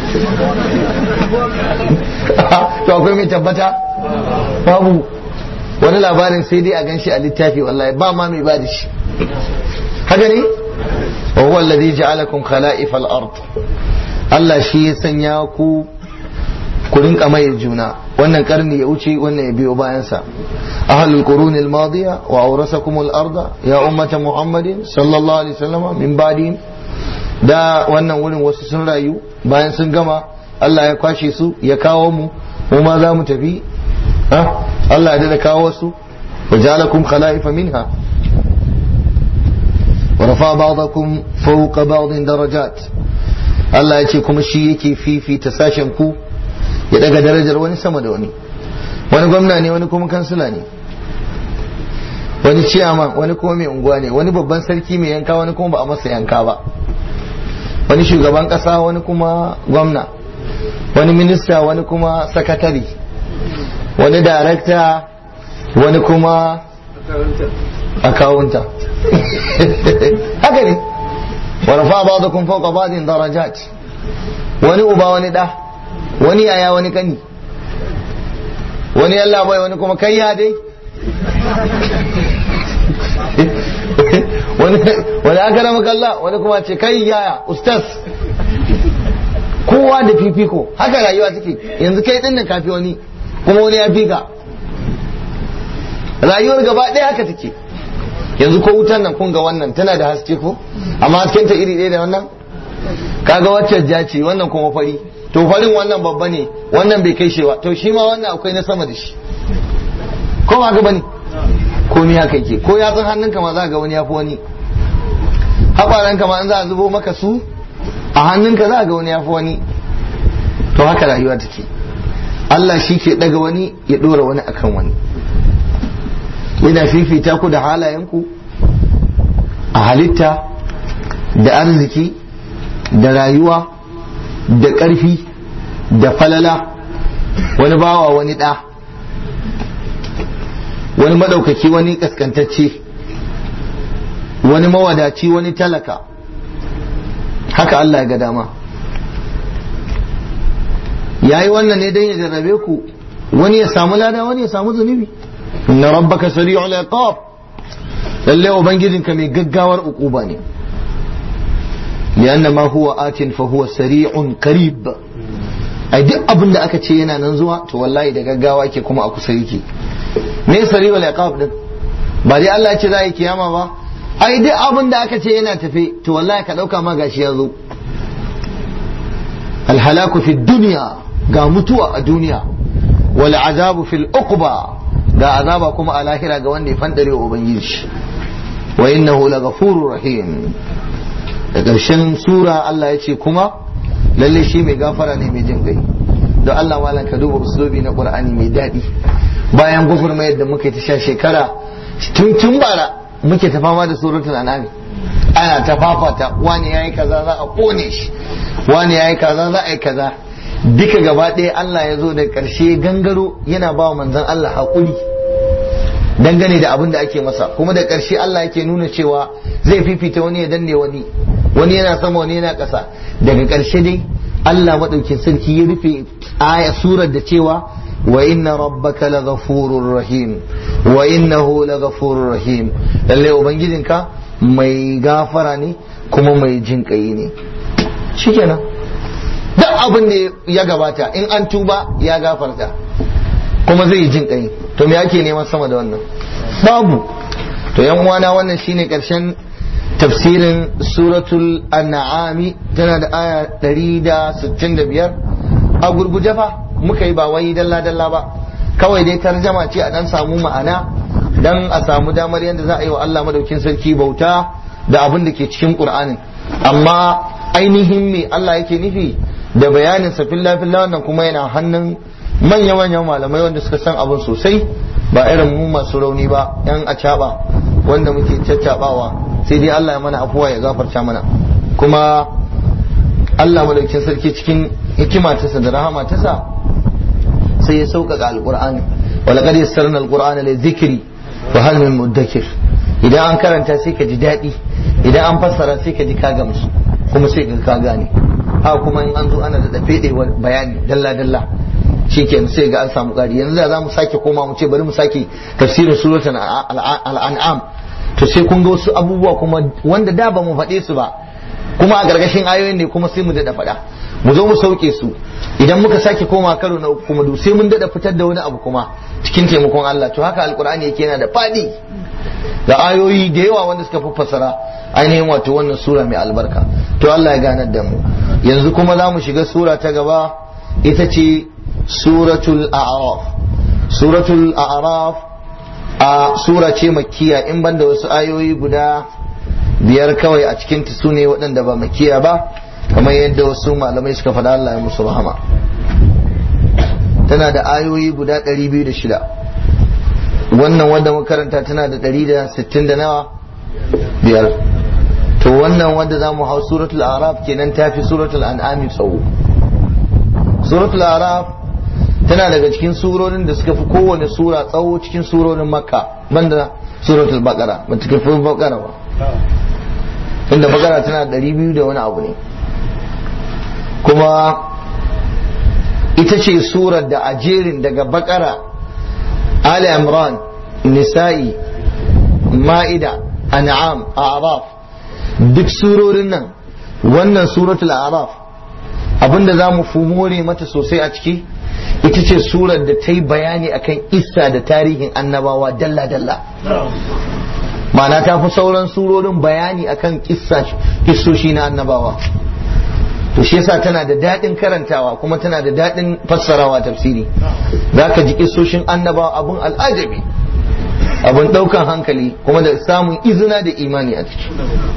to akwai mai tabbata babu wani labarin sai dai a gan shi a littafi wallahi ba ma mai bada shi haka ne wa huwa alladhi ja'alakum khala'if al-ard Allah shi ya sanya ku ku rinka mai juna wannan karni ya wuce wannan ya biyo bayan sa ahlul qurun al-madiya wa awrasakum al-arda ya ummata muhammadin sallallahu alaihi wasallam min ba'di da wannan wurin wasu sun rayu bayan sun gama Allah ya kwashe su ya kawo mu mu ma za mu tafi Allah ya da kawo wasu wa ja'alakum khala'ifa minha wa rafa ba'dakum fawqa ba'din darajat Allah ya ce kuma shi yake fifita sashen ku ya daga darajar wani sama da wani wani gwamna ne wani kuma kansila ne wani ciyaman wani kuma mai unguwa ne wani babban sarki mai yanka wani kuma ba a masa yanka ba wani shugaban kasa wani kuma gwamna wani minista wani kuma sakatari wani darakta wani kuma akawunta haka ne wani fa ba da kun fauka badin darajat wani uba wani da wani yaya wani kani wani yalla bai wani kuma kai ya dai wani aka rama kalla wani kuma ce kai yaya ustaz kowa da fifiko haka rayuwa take yanzu kai din nan kafi wani kuma wani ya fi ka rayuwar gaba ɗaya haka take yanzu ko wutan nan kun ga wannan tana da haske ko amma hasken ta iri ɗaya da wannan kaga wacce ja ce wannan kuma fari to farin wannan babba ne wannan bai kai shewa to shi ma wannan akwai na sama da shi ko ba ga bane ko ni haka yake ko yatsun hannunka ma za ga wani yafi wani haƙwaranka ma in za a zubo maka su a hannunka za ga wani yafi wani to haka rayuwa take Allah shi ke daga wani ya ɗora wani akan wani yana fifita ku da halayenku a halitta da arziki da rayuwa da ƙarfi da falala wani bawa wani ɗa wani maɗaukaki wani ƙasƙantacce wani mawadaci wani talaka haka Allah ya ga dama ya yi wannan ne don ya jarrabe ku wani ya samu lada wani ya samu zunubi inna rabbaka sari'ul iqab lalle ubangijinka mai gaggawar ukuba ne lianna ma huwa atin fa huwa sari'un qarib ai duk abin da aka ce yana nan zuwa to wallahi da gaggawa ke kuma a kusa yake me sari'ul iqab din ba dai Allah ya ce za a yi kiyama ba ai duk abin da aka ce yana tafe to wallahi ka dauka ma gashi ya zo alhalaku fi dunya ga mutuwa a duniya wal azabu fil uqba ga azaba kuma a lahira ga wanda ya fandare wa ubangiji wa innahu laghafurur rahim da ƙarshen sura Allah ya ce kuma lalle shi mai gafara ne mai jin kai don Allah malam ka duba uslubi na Qur'ani mai daɗi bayan gufurmayar da muka ta sha shekara tun tun bara muke ta fama da suratul an'am ana ta fafata wani yayi kaza za a kone shi wani yayi kaza za a yi kaza duka gaba ɗaya Allah ya zo da ƙarshe gangaro yana ba wa manzon Allah haƙuri dangane da abin da ake masa kuma da ƙarshe Allah yake nuna cewa zai fifita wani ya danne wani wani yana sama wani yana ƙasa daga ƙarshe dai Allah maɗaukin sarki ya rufe aya surar da cewa wa inna rabbaka laghafurur rahim wa innahu laghafurur rahim lalle ubangijinka mai gafara ne kuma mai jin kai ne shikenan duk abin da ya gabata in an tuba ya gafarta kuma zai jin kai to me ake neman sama da wannan babu to yan uwana wannan shine karshen tafsirin suratul an'ami tana da aya 165 a gurguje fa muka yi ba wai dalla dalla ba kawai dai tarjama ce a dan samu ma'ana dan a samu damar yadda za a yi wa Allah madaukin sarki bauta da abin da ke cikin Qur'anin amma ainihin me Allah yake nufi da bayanin sa filla filla wannan kuma yana hannun manya-manyan malamai wanda suka san abin sosai ba irin mu masu rauni ba yan acaba wanda muke caccabawa sai dai Allah ya mana afuwa ya gafarta mana kuma Allah madaukakin sarki cikin hikima tasa da rahama tasa sai ya sauƙaƙa alƙur'ani wala qad yassarna alqur'ana li dhikri wa hal min mudakkir idan an karanta sai ka ji daɗi idan an fassara sai ka ji ka gamsu kuma sai ka gane ha kuma in an zo ana da fede bayani dalla dalla shikenan sai ga an samu ƙari yanzu da za mu sake koma mu ce bari mu sake tafsirin suratul al'an'am to sai kun ga wasu abubuwa kuma wanda da ba mu faɗe su ba kuma a gargashin ayoyin ne kuma sai mu daɗa faɗa mu zo mu sauke su idan muka sake koma karo na uku kuma sai mun daɗa fitar da wani abu kuma cikin taimakon Allah to haka alkur'ani yake yana da faɗi da ayoyi da yawa wanda suka fassara ainihin wato wannan sura mai albarka to Allah ya ganar da mu yanzu kuma za mu shiga sura ta gaba ita ce suratul a'raf suratul a'raf a sura ce makkiya in banda wasu ayoyi guda biyar kawai a cikin ta sune waɗanda ba makkiya ba kamar yadda wasu malamai suka faɗa Allah ya musu rahama tana da ayoyi guda 206 wannan wanda makaranta tana da 160 da nawa biyar to wannan wanda za mu hau suratul araf kenan tafi suratul an'ami tsawo suratul araf tana daga cikin surorin da suka fi kowane sura tsawo cikin surorin makka banda suratul baqara ba ta fi baqara ba tunda baqara tana da 200 da wani abu ne kuma ita ce surar da a jerin daga baqara ali imran nisa'i ma'ida an'am a'raf duk surorin nan wannan suratul a'raf abinda za mu fumore mata sosai a ciki ita ce surar da ta yi bayani akan isa da tarihin annabawa dalla-dalla ma'ana ta fi sauran surorin bayani akan kissoshi na annabawa to shi yasa tana da daɗin karantawa kuma tana da daɗin fassarawa tafsiri za ka ji kissoshin annabawa abun al'ajabi abun ɗaukan hankali kuma da samun izina da imani a ciki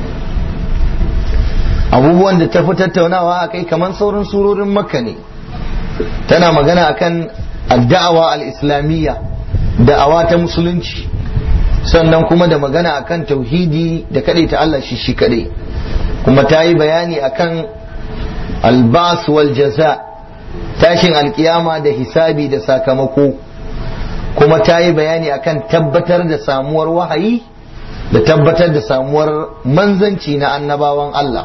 abubuwan da ta fi tattaunawa a kai kamar sauran surorin makka ne tana magana akan adda'awa al-islamiyya da'awa ta musulunci sannan kuma da magana akan tauhidi da kaɗai ta Allah shi shi kaɗai kuma ta yi bayani akan albas wal jaza tashin alkiyama da hisabi da sakamako kuma ta yi bayani akan tabbatar da samuwar wahayi da tabbatar da samuwar manzanci na annabawan Allah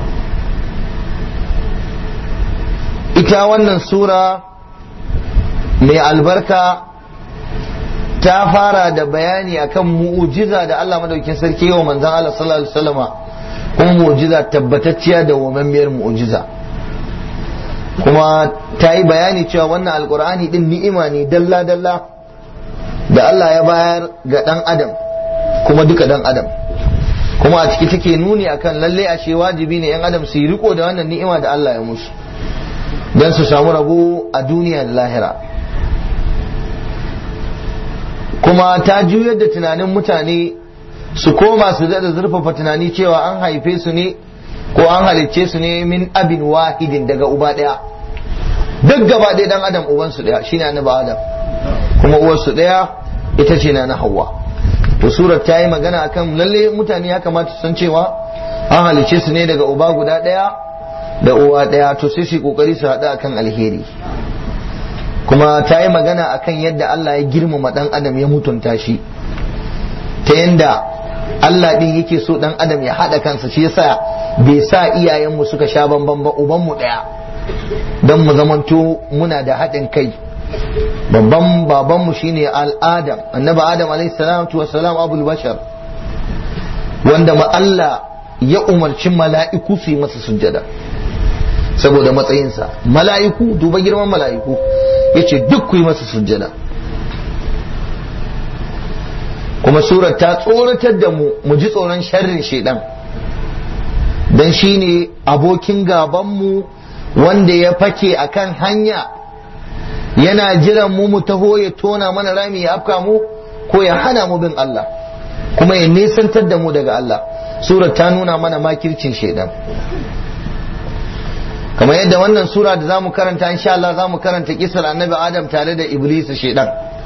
ita wannan sura mai albarka ta fara da bayani akan mu'ujiza da Allah madaukin sarki wa manzan Allah sallallahu alaihi wasallama kuma mu'ujiza tabbatacciya da wamammiyar mu'ujiza kuma ta yi bayani cewa wannan alkur'ani din ni'ima ne dalla dalla da Allah ya bayar ga dan adam kuma duka dan adam kuma a ciki take nuni akan lalle ashe wajibi ne yan adam su yi riko da wannan ni'ima da Allah ya musu don su samu rabo a duniya da lahira kuma ta juyar da tunanin mutane su koma su daɗa zurfafa tunani cewa an haife su ne ko an halicce su ne min abin wahidin daga uba ɗaya duk gaba ɗaya dan adam ubansu ɗaya shine annabi adam kuma uwarsu ɗaya ita ce na hawa to surar ta yi magana akan lalle mutane ya kamata su san cewa an halicce su ne daga uba guda ɗaya da uwa ɗaya to sai su kokari su haɗu akan alheri kuma ta yi magana akan yadda Allah ya girmama ɗan adam ya mutunta shi ta yadda Allah ɗin yake so ɗan adam ya haɗa kansa shi yasa bai sa iyayenmu suka sha bamban ba ubanmu ɗaya don mu zamanto muna da haɗin kai babban babanmu shine al'adam annabi adam alaihi salatu wa salam abul bashar wanda ma Allah ya umarci mala'iku su yi masa sujjada saboda matsayinsa mala'iku duba girman mala'iku ya ce duk ku yi masa sujjada kuma surar ta tsoratar da mu mu ji tsoron sharrin shaidan don shi ne abokin gabanmu wanda ya fake a kan hanya yana jiran mu mu taho ya tona mana rami ya afka mu ko ya hana mu bin Allah kuma ya nesantar da mu daga Allah surar ta nuna mana makircin shaidan kamar yadda wannan sura da zamu karanta insha Allah zamu karanta kisar annabi Adam tare da Iblis shedan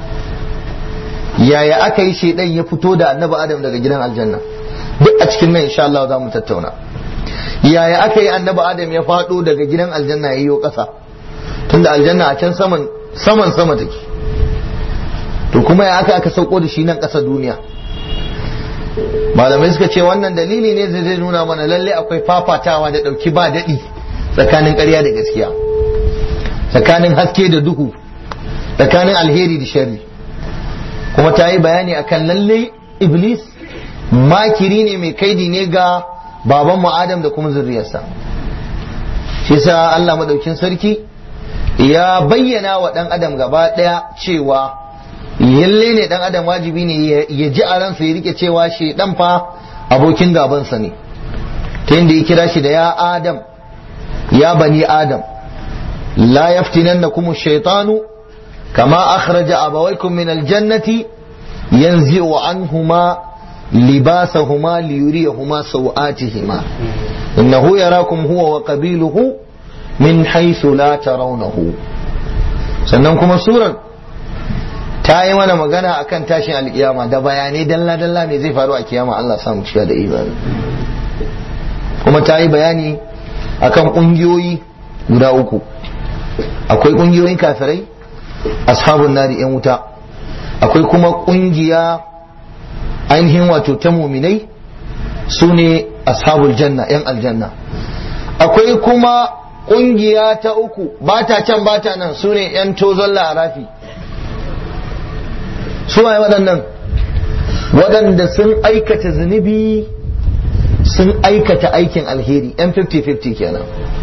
yaya aka yi shedan ya fito da annabi Adam daga gidan aljanna duk a cikin nan insha Allah zamu tattauna yaya aka yi annabi Adam ya fado daga gidan aljanna ya yi ƙasa tunda aljanna a can saman saman sama take to kuma ya aka aka sauko da shi nan ƙasa duniya malamai suka ce wannan dalili ne zai nuna mana lalle akwai fafatawa da ɗauki ba daɗi tsakanin ƙarya da gaskiya tsakanin haske da duhu tsakanin alheri da sharri kuma ta yi bayani akan lalle iblis makiri ne mai kaidi ne ga baban mu adam da kuma zurriyarsa shi sa Allah madaukin sarki ya bayyana wa ɗan adam gaba ɗaya cewa yalle ne ɗan adam wajibi ne ya ji a ransa ya rike cewa shi ɗan fa abokin gabansa ne ta yadda ya kira shi da ya adam يا بني آدم لا يفتننكم الشيطان كما أخرج أبويكم من الجنة ينزع عنهما لباسهما ليريهما سوآتهما إنه يراكم هو وقبيله من حيث لا ترونه سننكم سورة ta yi mana magana akan tashin alkiyama da bayanai dalla dalla me zai faru a kiyama Allah samu cika da imani kuma ta yi bayani akan kungiyoyi guda uku akwai kungiyoyin kafirai ashabun nari yan wuta akwai kuma kungiya ainihin wato ta muminai su ne ashabul janna yan aljanna akwai kuma kungiya ta uku ba ta can ba ta nan su ne yan tozon larafi su waye waɗannan waɗanda sun aikata zunubi sun aikata aikin alheri yan 50-50 kenan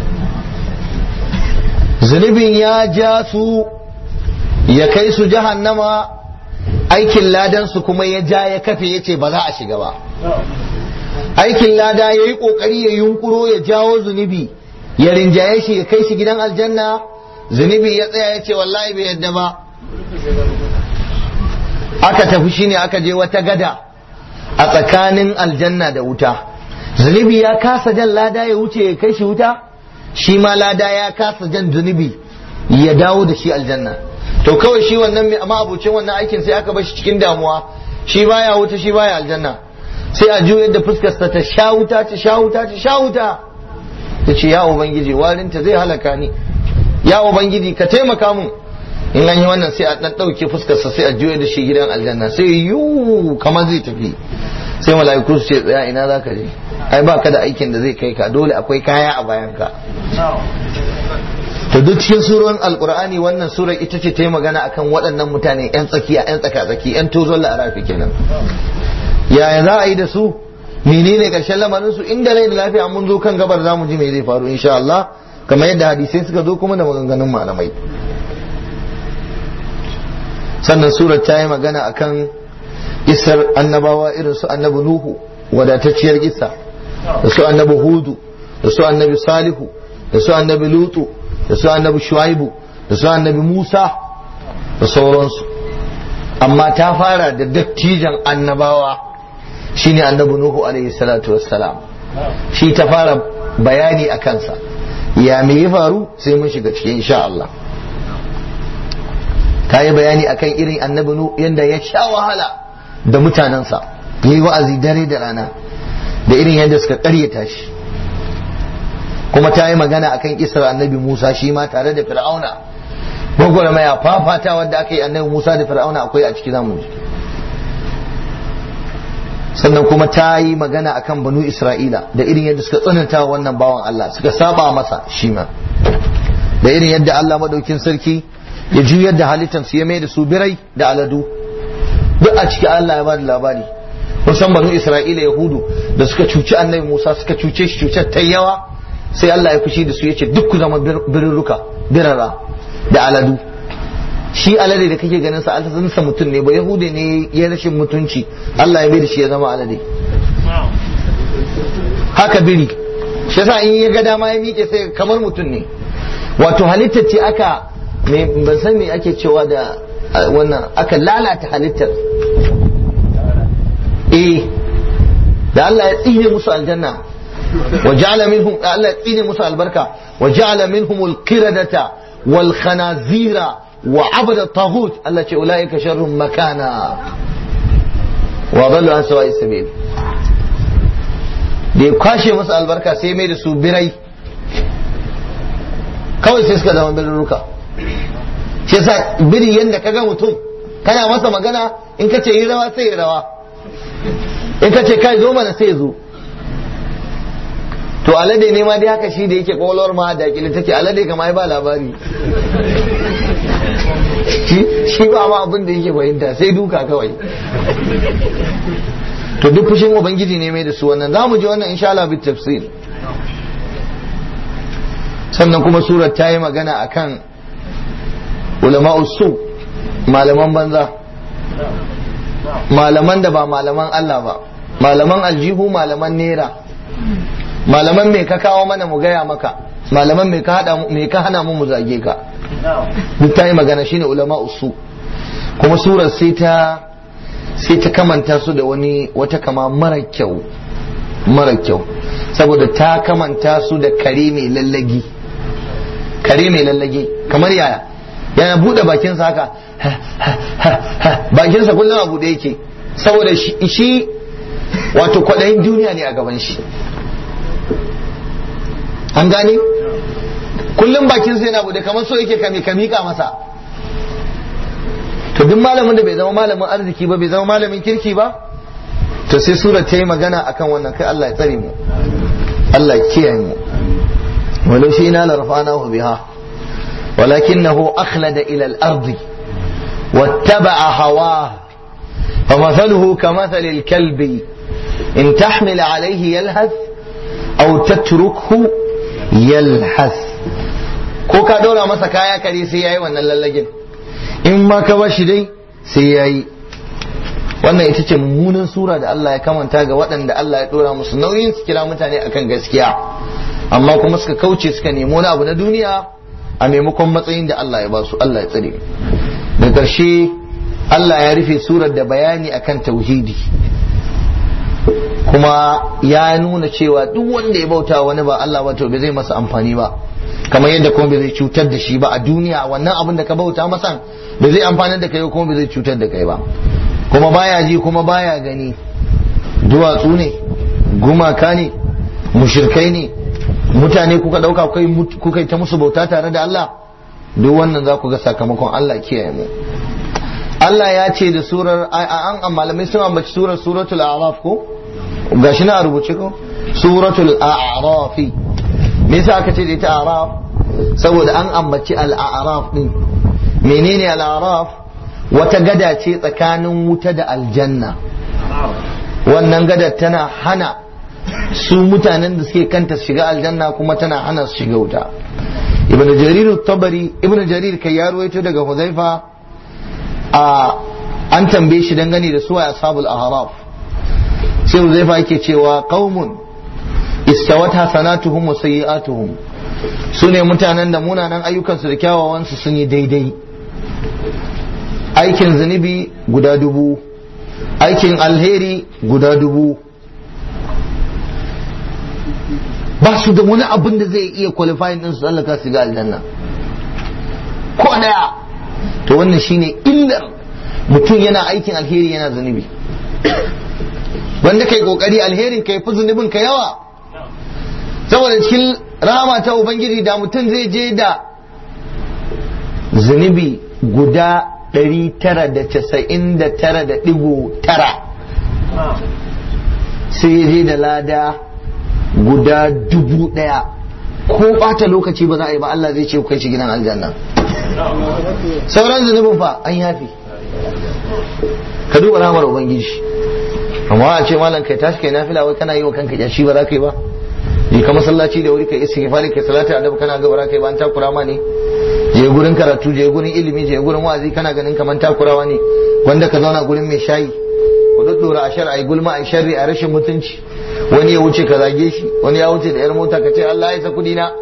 zunubin ya ja su ya kai su jahannama aikin ladansu kuma ya ja ya kafe ya ce ba za a shiga ba aikin lada ya yi ƙoƙari ya yunkuro ya jawo zunubi ya rinjaye shi ya kai shi gidan aljanna zunubi ya tsaya ya ce wallahi bai yadda ba aka tafi shine aka je wata gada a tsakanin aljanna da wuta zunubi ya kasa jan lada ya wuce ya kai shi wuta shi ma lada ya kasa jan zunubi ya dawo da shi aljanna to kawai shi wannan mai amma abucin wannan aikin sai aka bar shi cikin damuwa shi baya wuta shi baya aljanna sai a juyar da fuskarsa ta sha wuta ta sha wuta ta sha wuta ta ce ya ubangiji warinta zai halaka ni ya ubangiji ka taimaka mun in an yi wannan sai a dan dauke fuskarsa sai a juyar da shi gidan aljanna sai yu kamar zai tafi sai mala'iku su ce tsaya ina zaka je ai ba ka da aikin da zai kai ka dole akwai kaya a bayan ka to duk cikin surorin alkur'ani wannan surar ita ce ta yi magana akan waɗannan mutane yan tsakiya yan tsaka tsaki yan tozon la'arafi kenan yaya za a yi da su menene karshen lamarin su inda rai da lafiya mun zo kan gabar zamu ji me zai faru insha Allah kamar yadda hadisai suka zo kuma da maganganun malamai sannan surar ta yi magana akan isar annabawa irin su annabi nuhu wadatacciyar kisa da su annabi hudu da su annabi salihu da su annabi lutu da su annabi shuaibu da su annabi musa da sauransu amma ta fara da dattijan annabawa shine annabi nuhu alaihi salatu wassalam shi ta fara bayani a kansa ya me ya faru sai mun shiga cikin insha Allah ta yi bayani akan irin annabi nuhu yadda ya sha wahala da mutanensa ya yi wa'azi dare da rana da irin yadda suka karyata shi kuma ta yi magana akan isra annabi musa shi ma tare da fir'auna gwagwarmaya fafata wadda aka yi annabi musa da fir'auna akwai a ciki zamu ji sannan kuma ta yi magana akan banu isra'ila da irin yadda suka tsananta wannan bawan allah suka saba masa shi ma da irin yadda allah madaukin sarki ya juyar da halittar su ya mai da su birai da aladu duk a ciki allah ya ba da labari kusan banu isra'ila yahudu da suka cuci annabi musa suka cuce shi cutar ta yawa sai allah ya fushi da su ya ce duk ku zama birruka birara da aladu shi alade da kake ganin sa alhazansa mutum ne ba yahude ne ya rashin mutunci Allah ya da shi ya zama alade haka biri shi yasa in ya ga dama ya miƙe sai kamar mutum ne wato halittar ce aka ban san me ake cewa da wannan aka lalata halittar eh da Allah ya tsine musu aljanna wa ja'ala minhum Allah ya tsine musu albarka wa ja'ala minhum al-qiradata wal khanazira wa abada taghut Allah ce ulaika sharrun makana wa dallu an sawa'i sabil da ya kwashe musu albarka sai mai da su birai kawai sai suka zama birruka shi yasa biri yanda kaga mutum kana masa magana in ka ce yi rawa sai yi rawa in ka ce kai zo mana sai zo to alade ne ma dai haka shi da yake kwakwalwar ma da kila take alade kama ba labari shi ba ma abin da yake fahimta sai duka kawai to duk fushin ubangiji ne mai da su wannan za mu ji wannan insha Allah bi tafsir sannan kuma surar ta yi magana akan ulama'u su malaman banza malaman da ba malaman Allah ba malaman aljihu malaman nera malaman me ka kawo mana mu gaya maka malaman me ka hada me ka hana mu mu zage ka duk ta yi magana shine ulama usu kuma surar sai ta sai ta kamanta su da wani wata kama mara kyau mara kyau saboda ta kamanta su da kare mai lallagi kare mai lallagi kamar yaya yana bude bakinsa haka bakinsa kullum a bude yake saboda shi wato kwaɗayin duniya ne a gaban shi an gane kullum bakinsa yana bude kamar so yake kame kamika masa to duk malamin da bai zama malamin arziki ba bai zama malamin kirki ba to sai sura ta yi magana akan wannan kai Allah ya tsare mu Allah ya kiyaye mu walau shi ina la rafa'nahu biha walakinahu akhlada ila al-ardi wattaba'a hawah فمثله كمثل الكلب إن تحمل عليه يلهث أو تتركه يلهث ko ka ɗora masa kaya kare sai yayi wannan lallagin in ma ka bashi dai sai yayi wannan ita ce mummunan sura da Allah ya kamanta ga waɗanda Allah ya ɗora musu nauyin su kira mutane akan gaskiya amma kuma suka kauce suka nemi wani abu na duniya a maimakon matsayin da Allah ya ba su Allah ya tsare da ƙarshe Allah ya rufe surar da bayani akan tauhidi kuma ya nuna cewa duk wanda ya bauta wani ba Allah ba to bai zai masa amfani ba kamar yadda kuma bai zai cutar da shi ba a duniya wannan abin da ka bauta masa bai zai amfanar da kai kuma bai zai cutar da kai ba kuma baya ji kuma baya gani duwatsu ne gumaka ne mushirkai ne mutane kuka dauka kuka yi ta musu bauta tare da Allah duk wannan za ku ga sakamakon Allah kiyaye mu Allah ya ce da surar an malamai sun ambaci surar suratul a'raf ko gashi na rubuce ko suratul a'raf me yasa aka ce da ita a'raf saboda an ambaci al-a'raf din menene al-a'raf wata gada ce tsakanin wuta da aljanna wannan gadar tana hana su mutanen da suke kanta su shiga aljanna kuma tana hana su shiga wuta ibn jarir tabari ibn jarir kai ya ruwaito daga huzaifa a an tambaye shi dangane da suwa ashabul ahraf sai huzaifa yake cewa qaumun istawat hasanatuhum wa sayyi'atuhum su ne mutanen da munanan ayyukansu da kyawawansu sun yi daidai aikin zunubi guda dubu aikin alheri guda dubu ba su da wani abin da zai iya qualifying din su tsallaka su ga aljanna ko daya to wannan shine illar mutum yana aikin alheri yana zunubi wanda kai kokari alherin kai fi zunubin ka yawa saboda cikin rahama ta ubangiji da mutum zai je da zunubi guda 999.9 sai ya je da lada guda dubu daya ko bata lokaci ba za a yi ba Allah zai ce kai shi gidan aljanna sauran zunubin fa an yafi ka duba ramar ubangiji amma a ce malam kai tashi kai nafila wai kana yi wa kanka yashi ba za ka yi ba je ka masallaci da wuri kai istighfari kai salatu annabi kana ga bara kai ba an takura ma ne je gurin karatu je gurin ilimi je gurin wa'azi kana ganin kaman takurawa ne wanda ka zauna gurin mai shayi ku duddura a shar ai gulma ai sharri a rashin mutunci wani ya wuce ka zage shi wani ya wuce da yar mota ka ce Allah ya sa kudi na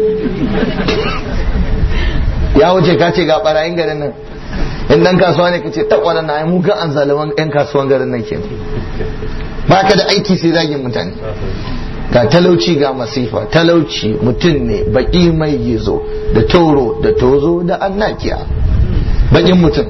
ya wuce ka ce ga barayin garin nan in dan kasuwa ne ka ce ta wannan na mu ga an zaliman yan kasuwan garin nan kenan baka da aiki sai zagin mutane ga talauci ga masifa talauci mutum ne baki mai gizo da tauro da tozo da annakiya bakin mutum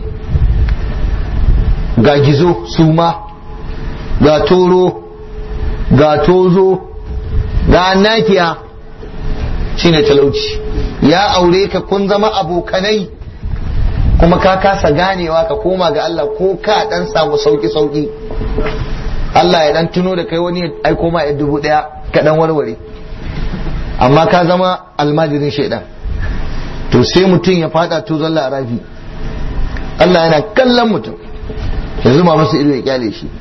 ga gizo suma ga toro ga tozo ga annakiya shine talauci ya aure ka kun zama abokanai kuma ka kasa ganewa ka koma ga Allah ko ka dan samu sauki sauki Allah ya dan tuno da kai wani aiko ma ya dubu daya ka dan warware amma ka zama almajirin shaidan to sai mutum ya fada to zalla rafi Allah yana kallon mutum ya zuma masa ido ya kyale shi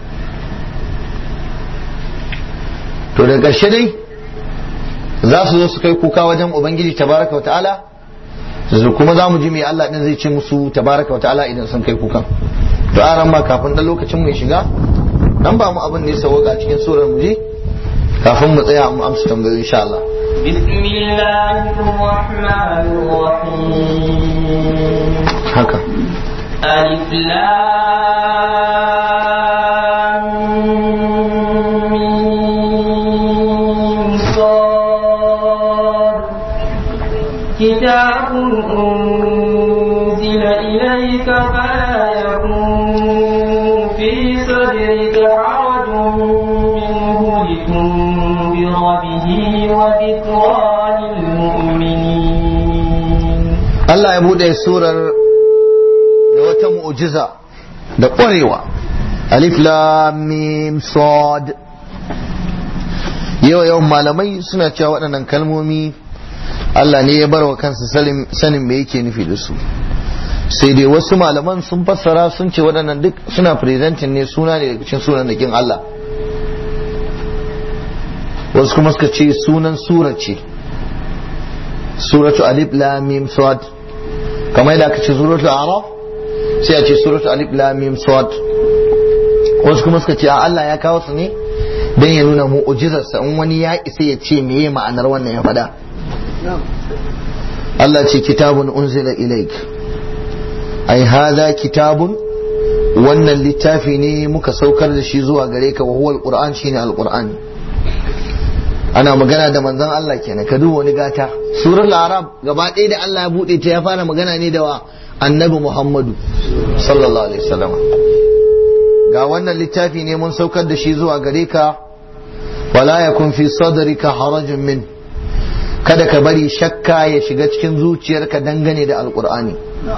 to da ƙarshe dai za su zo su kai kuka wajen ubangiji tabaraka wa ta'ala su kuma za mu ji mai Allah din zai ce musu tabaraka wa ta'ala idan sun kai kukan to aran ma kafin dan lokacin mai shiga dan ba mu abin da ya sauka cikin surar mu ji kafin mu tsaya mu amsa tambayoyi insha Allah bismillahir rahmanir rahim haka alif lam mim sad kitabun Allah ya bude surar da wata mu'jiza da ƙwarewa alif lam mim sad yau yawan malamai suna cewa waɗannan kalmomi Allah ne ya bar wa kansa sanin me yake nufi da su sai dai wasu malaman sun fassara sun ce waɗannan duk suna presenting ne suna ne daga cikin sunan nakin Allah wasu kuma suka ce sunan sura ce suratu alif lam mim sad kamar yadda aka ce suratu araf sai a ce suratu alif lam mim sad wasu kuma suka ce a Allah ya kawo su ne dan ya nuna mu'jizarsa in wani ya isa ya ce meye ma'anar wannan ya faɗa Allah ce kitabun unzila ilaik ai hadha kitabun wannan littafi ne muka saukar da shi zuwa gare ka wa huwa alquran shine alqur'ani ana magana da manzon Allah kenan ka duba wani gata surar al-arab gaba ɗaya da Allah ya bude ta ya fara magana ne da wa annabi Muhammadu sallallahu alaihi wasallam ga wannan littafi ne mun saukar da shi zuwa gare ka wala yakun fi sadrika harajun min kada ka bari shakka ya shiga cikin zuciyarka dangane da alqur'ani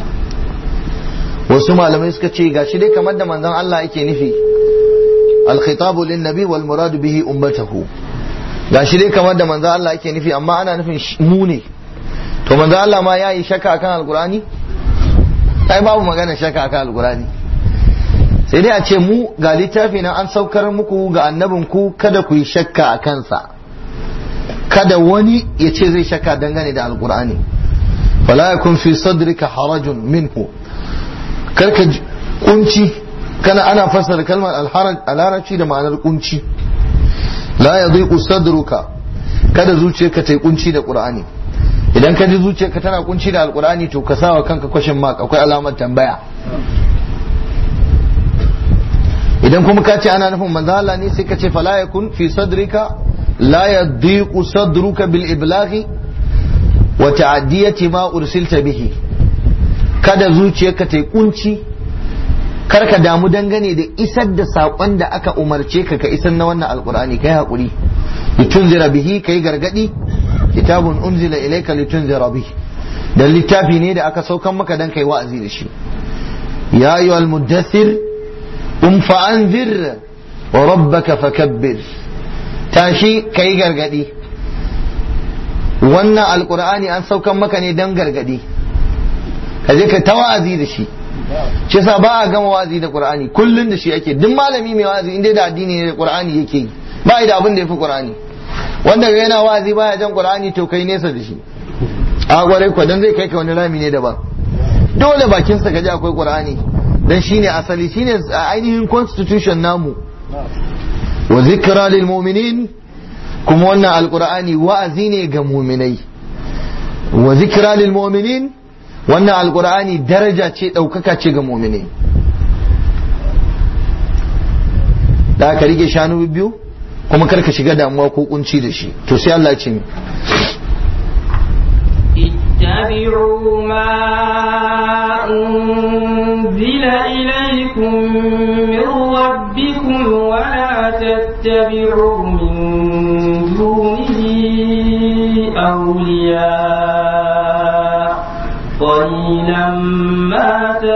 wasu malamai suka ce gashi dai kamar da manzon Allah yake nufi al-khitabu lin-nabi wal muradu bihi ummatahu gashi dai kamar da manzon Allah yake nufi amma ana nufin mu ne to manzon Allah ma yayi shakka akan alqur'ani ai babu magana shakka akan alqur'ani sai dai a ce mu ga littafi na an saukar muku ga annabin ku kada ku yi shakka a kansa kada wani ya ce zai shakka dangane da alqur'ani fala yakun fi sadrika harajun minhu karka kunci kana ana fassara kalmar alharaj a larabci da ma'anar kunci la ya zai sadruka kada zuciyarka ta yi kunci da qur'ani idan ka ji zuciyarka tana kunci da alqur'ani to ka sawa kanka kwashin mark akwai alamar tambaya idan kuma ka ce ana nufin manzo Allah ne sai ka ce fala yakun fi sadrika la yadhiqu sadruka bil iblaghi wa ta'diyati ma ursilta bihi kada zuciyarka ta yi kunci kar ka damu dangane da isar da saƙon da aka umarce ka ka isar na wannan alkur'ani kai haƙuri litunzira bihi kai gargadi kitabun unzila ilayka litunzira bihi dan littafi ne da aka saukan maka dan kai wa'azi da shi ya ayyuhal muddathir um fa anzir wa rabbaka fakabbir tashi kai gargadi wannan alkur'ani an saukan maka ne dan gargadi ka je ka ta wa'azi da shi shi yasa ba a gama wa'azi da qur'ani kullun da shi ake duk malami mai wa'azi inda da addini ne da qur'ani yake yi ba da abin da yafi qur'ani wanda ga yana wa'azi baya jan qur'ani to kai nesa da shi a gwarai ko dan zai kai ka wani rami ne daban dole bakin sa kaji akwai qur'ani dan shine asali shine ainihin constitution namu wa zikra lil mu'minin kuma wannan alqur'ani wa'azi ne ga mu'minai wa zikra lil mu'minin wannan alkur'ani daraja ce ɗaukaka ce ga mumini da aka rike shanu biyu kuma karka shiga damuwa ko kunci da shi to sai Allah ce اتبعوا ما أنزل إليكم من ربكم ولا تتبعوا من دونه أولياء قليلا ما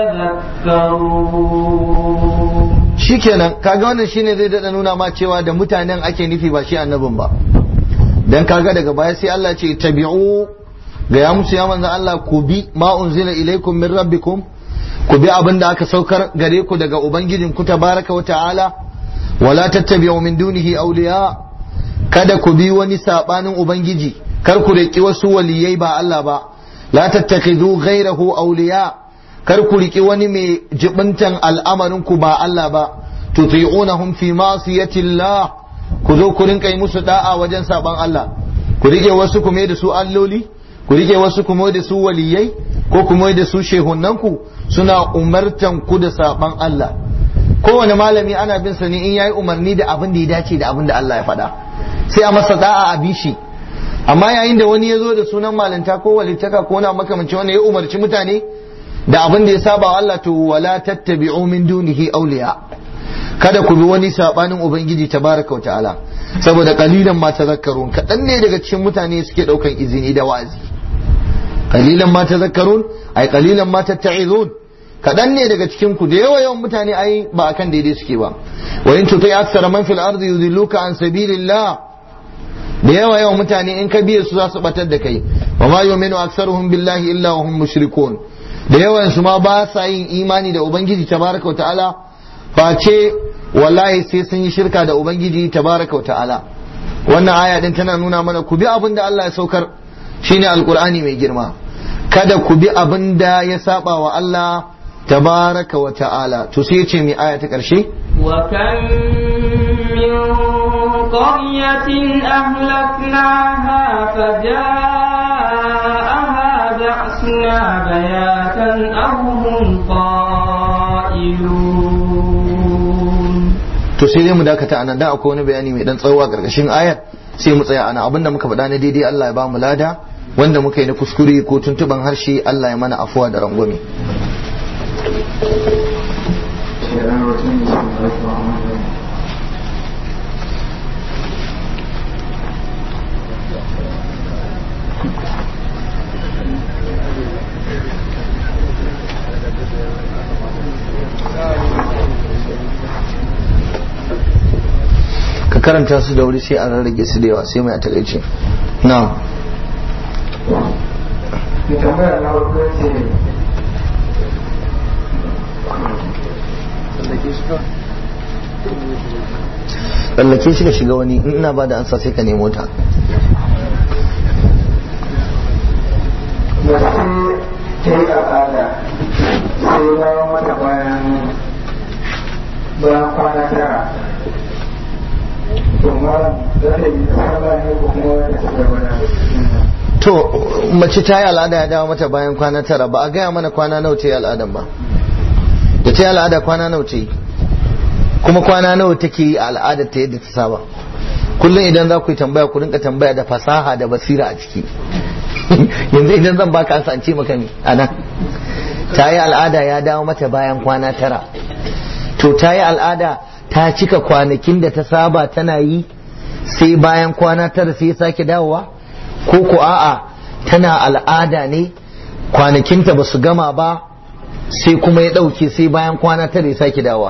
تذكرون shikenan kaga wannan shine zai dada nuna ma cewa da mutanen ake nufi ba shi annabin ba dan kaga daga baya sai Allah ce tabi'u ga ya musu ya manzan Allah ku bi ma unzila ilaikum min rabbikum ku bi abin da aka saukar gare ku daga ubangijin ku tabaraka wa ta'ala wala tattabi'u min dunihi awliya kada ku bi wani sabanin ubangiji kar ku riki wasu waliyai ba Allah ba la tattakhidhu ghayrahu awliya kar ku riki wani mai jibintan al'amarin ku ba Allah ba tuti'unahum fi ma'siyati Allah ku zo ku rinka yi musu da'a wajen saban Allah ku rike wasu ku mai da su alloli ku rike wasu ku mai da su waliyai ko ku mai da su shehunanku suna umartan ku da saban Allah kowane malami ana bin sa ne in yayi umarni da abin da ya dace da abin da Allah ya faɗa sai a masa da'a a bishi amma yayin da wani ya zo da sunan malanta ko walittaka ko na makamancin wanda ya umarci mutane da abin da ya saba wa Allah to wala tattabi'u min dunihi awliya kada ku bi wani sabanin ubangiji tabaraka wa ta'ala saboda kalilan ma tazakkarun kadan ne daga cikin mutane suke daukan izini da wa'azi kalilan ma tazakkarun ai qalilan ma tatta'izun kadan ne daga cikin ku da yawa yawan mutane ai ba akan daidai suke ba wa in tuti aksara man fil ardi yudilluka an sabilillah da yawa yawan mutane in ka biye su za su batar da kai wa ma yu'minu aktsaruhum billahi illa wa hum mushrikun da yawan su ma ba sa yin imani da ubangiji tabaraka wa ta'ala face wallahi sai sun yi shirka da ubangiji tabaraka wa ta'ala wannan aya din tana nuna mana ku bi abin da Allah ya saukar shine alqur'ani mai girma kada ku bi abin da ya saba wa Allah tabaraka wa ta'ala to sai ce mai aya ta karshe وكم من قرية أهلكناها فجاءها بأسنا بياتا أو هم قائلون to sai dai mu dakata anan da akwai wani bayani mai dan tsawo a karkashin ayar sai mu tsaya ana abinda muka faɗa na daidai Allah ya ba mu lada wanda muka yi na kuskure ko tuntuban harshe Allah ya mana afuwa da rangwame ka karanta su da wuri sai a rarrage su da yawa sai mai a takaice na mai tambaya na farko ce tsallake shi ka shiga wani in ina ba da ansa sai ka nemo ta mace ta yi al'ada sai bayan mata bayan bayan kwana tara to malam za ta yi sallah ne ko kuma ta ci gaba da to mace ta yi al'ada ya dawo mata bayan kwana tara ba a gaya mana kwana nawa ta yi al'adan ba da ta yi al'ada kwana nawa ta yi kuma kwana nawa take yi a al'adar ta yadda ta saba kullum idan za ku yi tambaya ku rinka tambaya da fasaha da basira a ciki yanzu idan zan baka ansa an ce maka ne a nan ta yi al'ada ya dawo mata bayan kwana tara to ta yi al'ada ta cika kwanakin da ta saba tana yi sai bayan kwana tara sai ya sake dawowa ko ko a'a tana al'ada ne kwanakinta ba su gama ba sai kuma ya ɗauke sai bayan kwana tara ya sake dawowa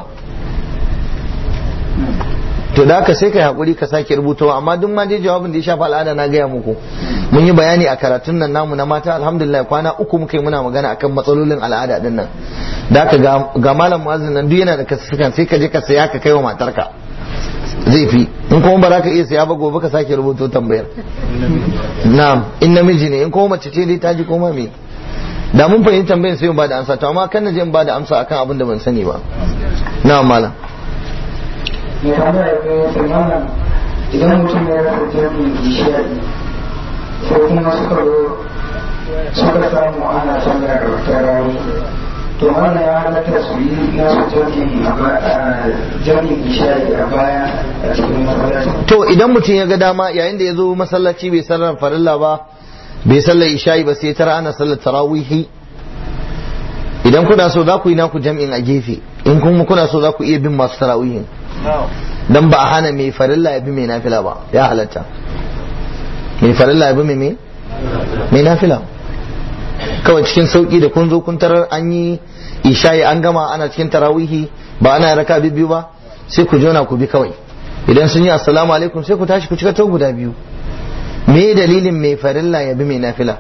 to da haka sai ka hakuri ka sake rubutawa amma duk ma dai jawabin da ya shafa al'ada na gaya muku mun yi bayani a karatun nan namu na mata alhamdulillah kwana uku muka yi muna magana akan matsalolin al'ada din nan da haka ga malam muazzin nan duk yana da kasukan sai ka je ka saya ka kai wa matarka zai fi in kuma ba za ka iya saya ba gobe ka sake rubuto tambayar na'am in namiji ne in kuma mace ce dai ta ji koma me da mun fahimci tambayar sai mu ba da amsa to amma kan na je in ba da amsa akan abin da ban sani ba na'am malam mai tambaya ta yi sai malam idan mutum ya rasa jami'in ishari sai kuma suka zo suka samu ana sallar tarawih to wannan ya halatta su yi nasu jami'in a ba- jami'in ishari a baya a cikin masallaci to idan mutum ya ga dama yayin da ya zo masallaci bai sallar farilla ba bai sallar isha'i ba sai tara ana sallar tarawihi idan kuna so za ku yi naku jam'in a gefe in kuma kuna so za ku iya bin masu tarawihin dan ba a hana mai farilla ya bi mai nafila ba ya halatta mai farilla ya bi mai mai mai nafila kawai cikin sauki da kun zo kun tarar an yi isha'i an gama ana cikin tarawihi ba ana raka biyu ba sai ku jona ku bi kawai idan sun yi assalamu alaikum sai ku tashi ku cika ta guda biyu me dalilin mai farilla ya bi mai nafila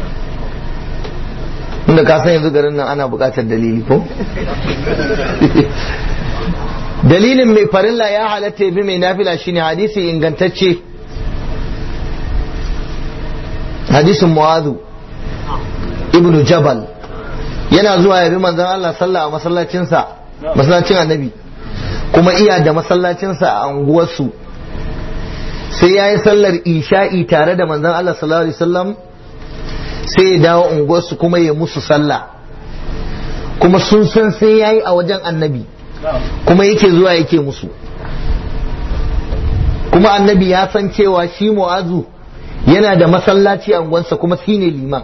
inda ka san yanzu garin nan ana buƙatar dalili ko dalilin mai farilla ya halatta ya bi mai nafila shine hadisi ingantacce hadisin mu'azu ibnu jabal yana zuwa ya bi manzon Allah sallah a masallacinsa masallacin annabi kuma iya da masallacinsa a anguwarsu sai ya yi sallar isha'i tare da manzon Allah sallallahu alaihi wasallam sai ya dawo unguwarsu kuma ya musu sallah kuma sun san sai ya yi a wajen annabi kuma yake zuwa yake musu kuma annabi ya san cewa shi mu'azu yana da masallaci a unguwarsa kuma shi ne liman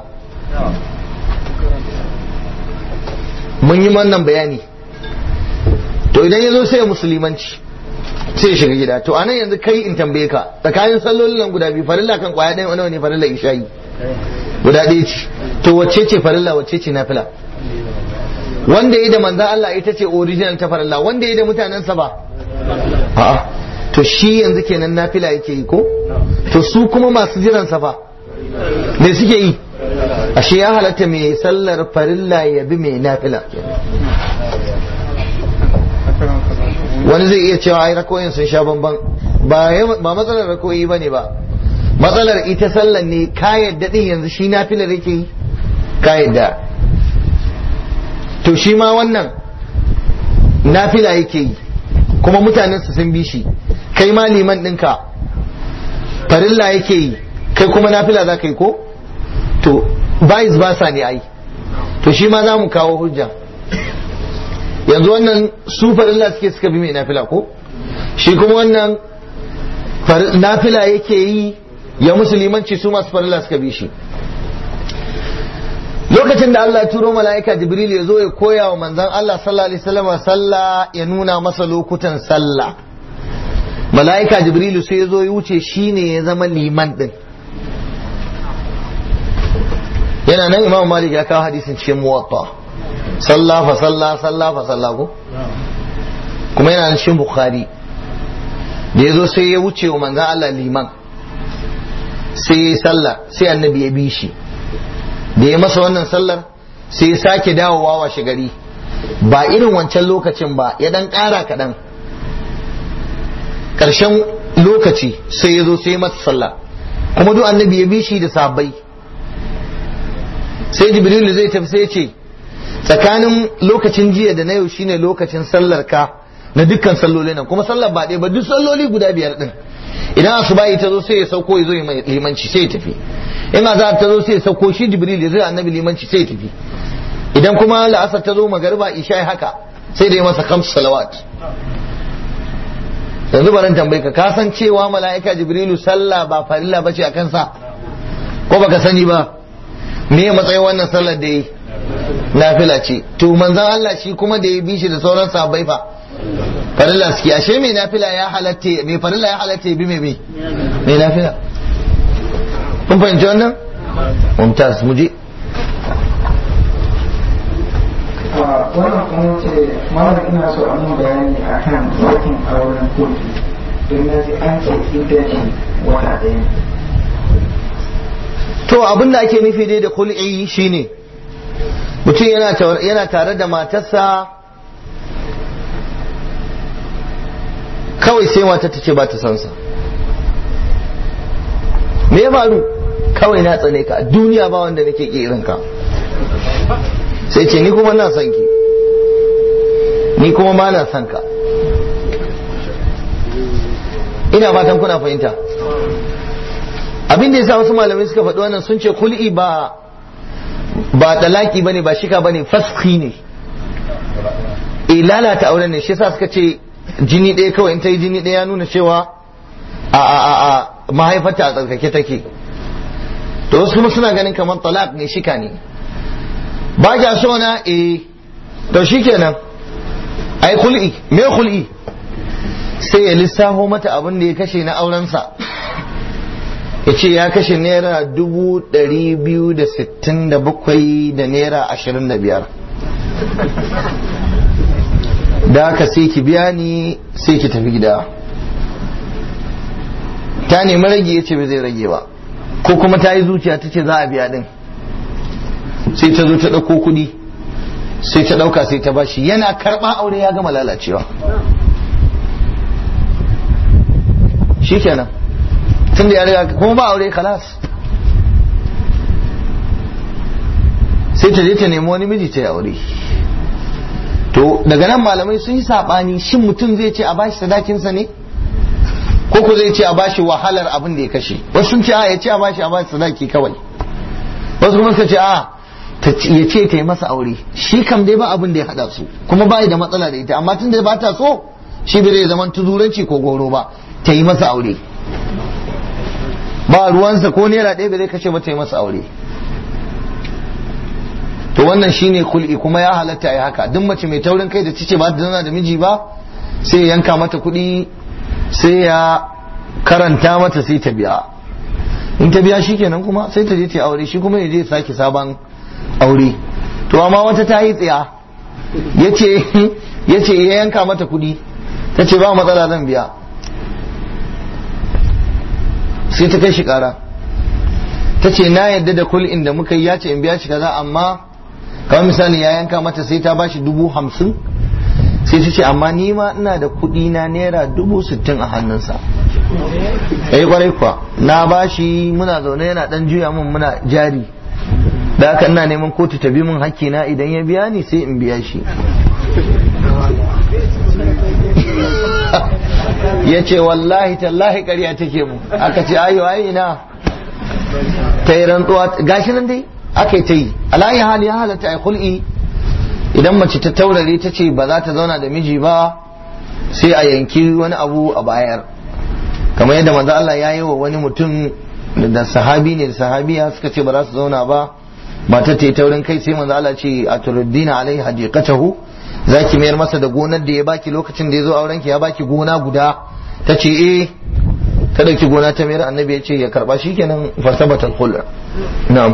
mun yi wannan bayani to idan ya zo sai ya musulmanci sai ya shiga gida to anan yanzu kai in tambaye ka tsakanin sallolin nan guda biyu farilla kan kwaya ɗaya nawa ne farilla isha'i guda ɗaya ce to wacce ce farilla wacce ce nafila wanda ya da manzan Allah ita ce original ta farilla wanda ya da mutanensa ba a'a to shi yanzu kenan nafila yake yi ko to su kuma masu jiran sa fa me suke yi ashe ya halatta mai sallar farilla ya bi mai nafila wani zai iya cewa ai rakoyin sun sha bamban ba ba matsalar rakoyi bane ba matsalar ita sallar ne ka yadda din yanzu shi nafilar yake yi ka yadda to shi ma wannan nafila yake yi kuma mutanen su sun bi shi kai ma liman ɗinka farilla yake yi kai kuma nafila za ka yi ko to bayis ba sa ne ai to shi ma za mu kawo hujja yanzu wannan su farilla suke suka bi mai nafila ko shi kuma wannan nafila yake yi ya musulmanci su masu farilla suka bi shi lokacin da Allah turo mala'ika Jibril ya zo ya koya wa manzan Allah sallallahu alaihi wasallam sallah ya nuna masa lokutan sallah mala'ika Jibril sai ya zo ya wuce shine ya zama liman din yana nan Imam Malik ya kawo hadisin cikin muwatta sallah fa sallah sallah fa sallah ko kuma yana nan cikin Bukhari da ya zo sai ya wuce wa manzan Allah liman sai ya sallah sai annabi ya bi shi da ya masa wannan sallar sai ya sake dawowa washe gari ba irin wancan lokacin ba ya dan ƙara kaɗan ƙarshen lokaci sai ya zo sai masa sallah kuma duk annabi ya bi shi da sabai sai jibrilu zai tafi sai ce tsakanin lokacin jiya da na yau shine lokacin sallar ka na dukkan salloli nan kuma sallar ba ɗaya ba duk salloli guda biyar din idan asubahi ta zo sai ya sauko ya zo ya limanci sai ya tafi in azhar ta zo sai ya sauko shi jibril ya zo annabi limanci sai ya tafi idan kuma la'asar ta zo magariba isha haka sai da ya masa khams salawat yanzu baran tambaye ka ka san cewa mala'ika jibrilu sallah ba farilla bace a kansa ko baka sani ba me ya matsayin wannan sallar da yi nafila ce to manzon Allah shi kuma da ya bi shi da sauran sahabbai fa farilla suke ashe mai nafila ya halatta mai farilla ya halatta bi mai mai mai nafila kun fahimci wannan mumtaz mu je wannan kuma ce malam ina so a mun bayani a kan sakin auren kotu don na ji an ce idan shi wata ɗaya to abin da ake nufi dai da kul'i shine mutum yana tare da matarsa kawai sai mata ta ce ba ta san sa me ya faru kawai na tsane ka a duniya ba wanda nake ki irin ka sai ce ni kuma na son ki ni kuma ma na son ka ina fatan kuna fahimta abin da yasa wasu malamai suka faɗi wannan sun ce kul'i ba ba talaki bane ba shika bane faski ne e lalata auren ne shi yasa suka ce jini ɗaya kawai in ta yi jini ɗaya ya nuna cewa a a a a mahaifarta a tsarkake take to wasu kuma suna ganin kamar talak ne shika ne ba kya so na eh to shikenan ai kul'i me kul'i sai ya lissafo mata abin da ya kashe na aurensa ya ce ya kashe naira dubu ɗari biyu da sittin da bakwai da naira ashirin da biyar da haka sai ki biya ni sai ki tafi gida ta nemi rage ya ce bai zai rage ba ko kuma ta yi zuciya ta ce za a biya din sai ta zo ta ɗauko kuɗi sai ta ɗauka sai ta bashi yana karɓa aure ya gama lalacewa shikenan tun da ya riga kuma ba aure kalas sai ta je ta nemi wani miji ta yi aure to daga nan malamai sun yi saɓani shin mutum zai ce a bashi sadakinsa ne ko ko zai ce a bashi wahalar abin da ya kashe wasu sun ce a ya ce a bashi a bashi sadaki kawai wasu kuma suka ce a ya ce ta yi masa aure shi kam dai ba abin da ya haɗa su kuma ba da matsala da ita amma tun da ba ta so shi bai zai zaman tuzuranci ko goro ba ta yi masa aure ba ruwansa ko naira ɗaya bai zai kashe ba ta yi masa aure to wannan shine kul'i kuma ya halatta ya haka duk mace mai taurin kai da cice ba ta zana da miji ba sai ya yanka mata kuɗi sai ya karanta mata sai ta biya in ta biya shi kenan kuma sai ta je ta aure shi kuma ya je sake sabon aure to amma wata ta yi tsiya yace yace ya yanka mata kuɗi ta ce ba matsala zan biya sai ta kai shi kara ta ce na yadda da kul'in da muka yi ya ce in biya shi kaza amma kamar misali ya yanka mata sai ta bashi dubu hamsin sai ta ce amma ni ma ina da kuɗi na naira dubu sittin a hannunsa eh kwarai kuwa na bashi muna zaune yana dan juya min muna jari da haka ina neman kotu ta bi min hakkina idan ya biya ni sai in biya shi ya ce wallahi tallahi ƙarya take mu aka ce ayo ai ina ta yi rantsuwa gashi nan dai aka yi ta yi alayi hali ya halatta a hul'i idan mace ta taurare ta ce ba za ta zauna da miji ba sai a yanki wani abu a bayar kamar yadda manzo Allah ya yi wa wani mutum da sahabi ne da sahabiya suka ce ba za su zauna ba matar ta yi taurin kai sai manzo Allah ce a turuddina alai hadiqatahu zaki mayar masa da gonar da ya baki lokacin da ya zo aurenki ya baki gona guda ta ce eh ta dauki gona ta mayar annabi ya ce ya karba shikenan fasabatal khul na'am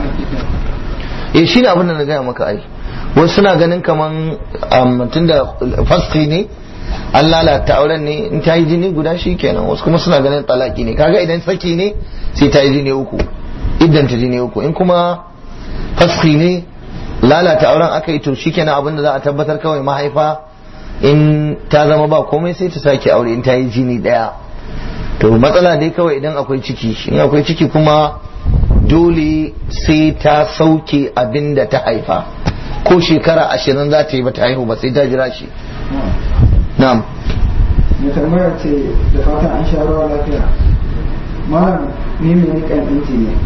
eh shine abin da na gaya maka ai wasu suna ganin kaman tunda fasqi ne an lalata auren ne in ta yi jini guda shi kenan wasu kuma suna ganin talaki ne kaga idan saki ne sai ta yi jini uku idan ta jini uku in kuma faski ne lalata auren aka yi to shi kenan abinda za a tabbatar kawai mahaifa in ta zama ba komai sai ta sake aure in ta yi jini daya to matsala dai kawai idan akwai ciki in akwai ciki kuma dole sai ta sauke abin da ta haifa ko shekara ashirin za ta yi ba ta haihu ba sai ta jira shi na'am mai tambaya ce da fatan an sha ruwa lafiya malam ni mai nikan inji ne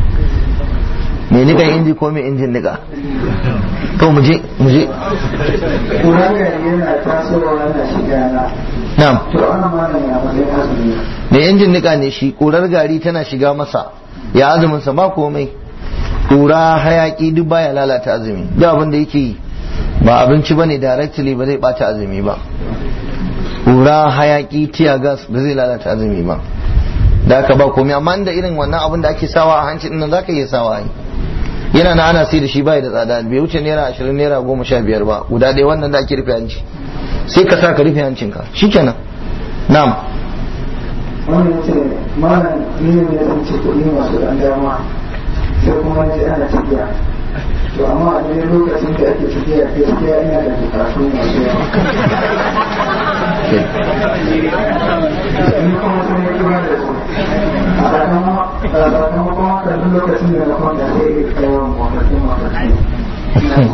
mai nikan inji ko mai injin nika to mu je mu je kuran gari yana tasowa yana shiga na na'am to ana malam ya matsayin azumi mai injin nika ne shi kurar gari tana shiga masa ya azumin sa ba komai kura hayaki duk baya lalata azumi duk abin da yake yi ba abinci bane directly ba zai bata azumi ba kura hayaki tiya gas ba zai lalata azumi ba da aka ba komai amma da irin wannan abin da ake sawa a hanci nan zaka iya sawa ai yana na ana sai da shi bai da tsada bai wuce naira ashirin naira goma sha biyar ba guda ɗaya wannan da ake rufe hanci sai ka sa ka rufe hancinka shikenan na'am wannan ce malam ni ne ya tsinci kuɗi masu ɗan dama sai kuma ji ana tafiya to amma a daidai lokacin da ake tafiya gaskiya ina da bukatu masu yawa ni kuma sun yi kira da su a sakamakon haka duk lokacin da na kwanta sai ya kai wa mafarki mafarki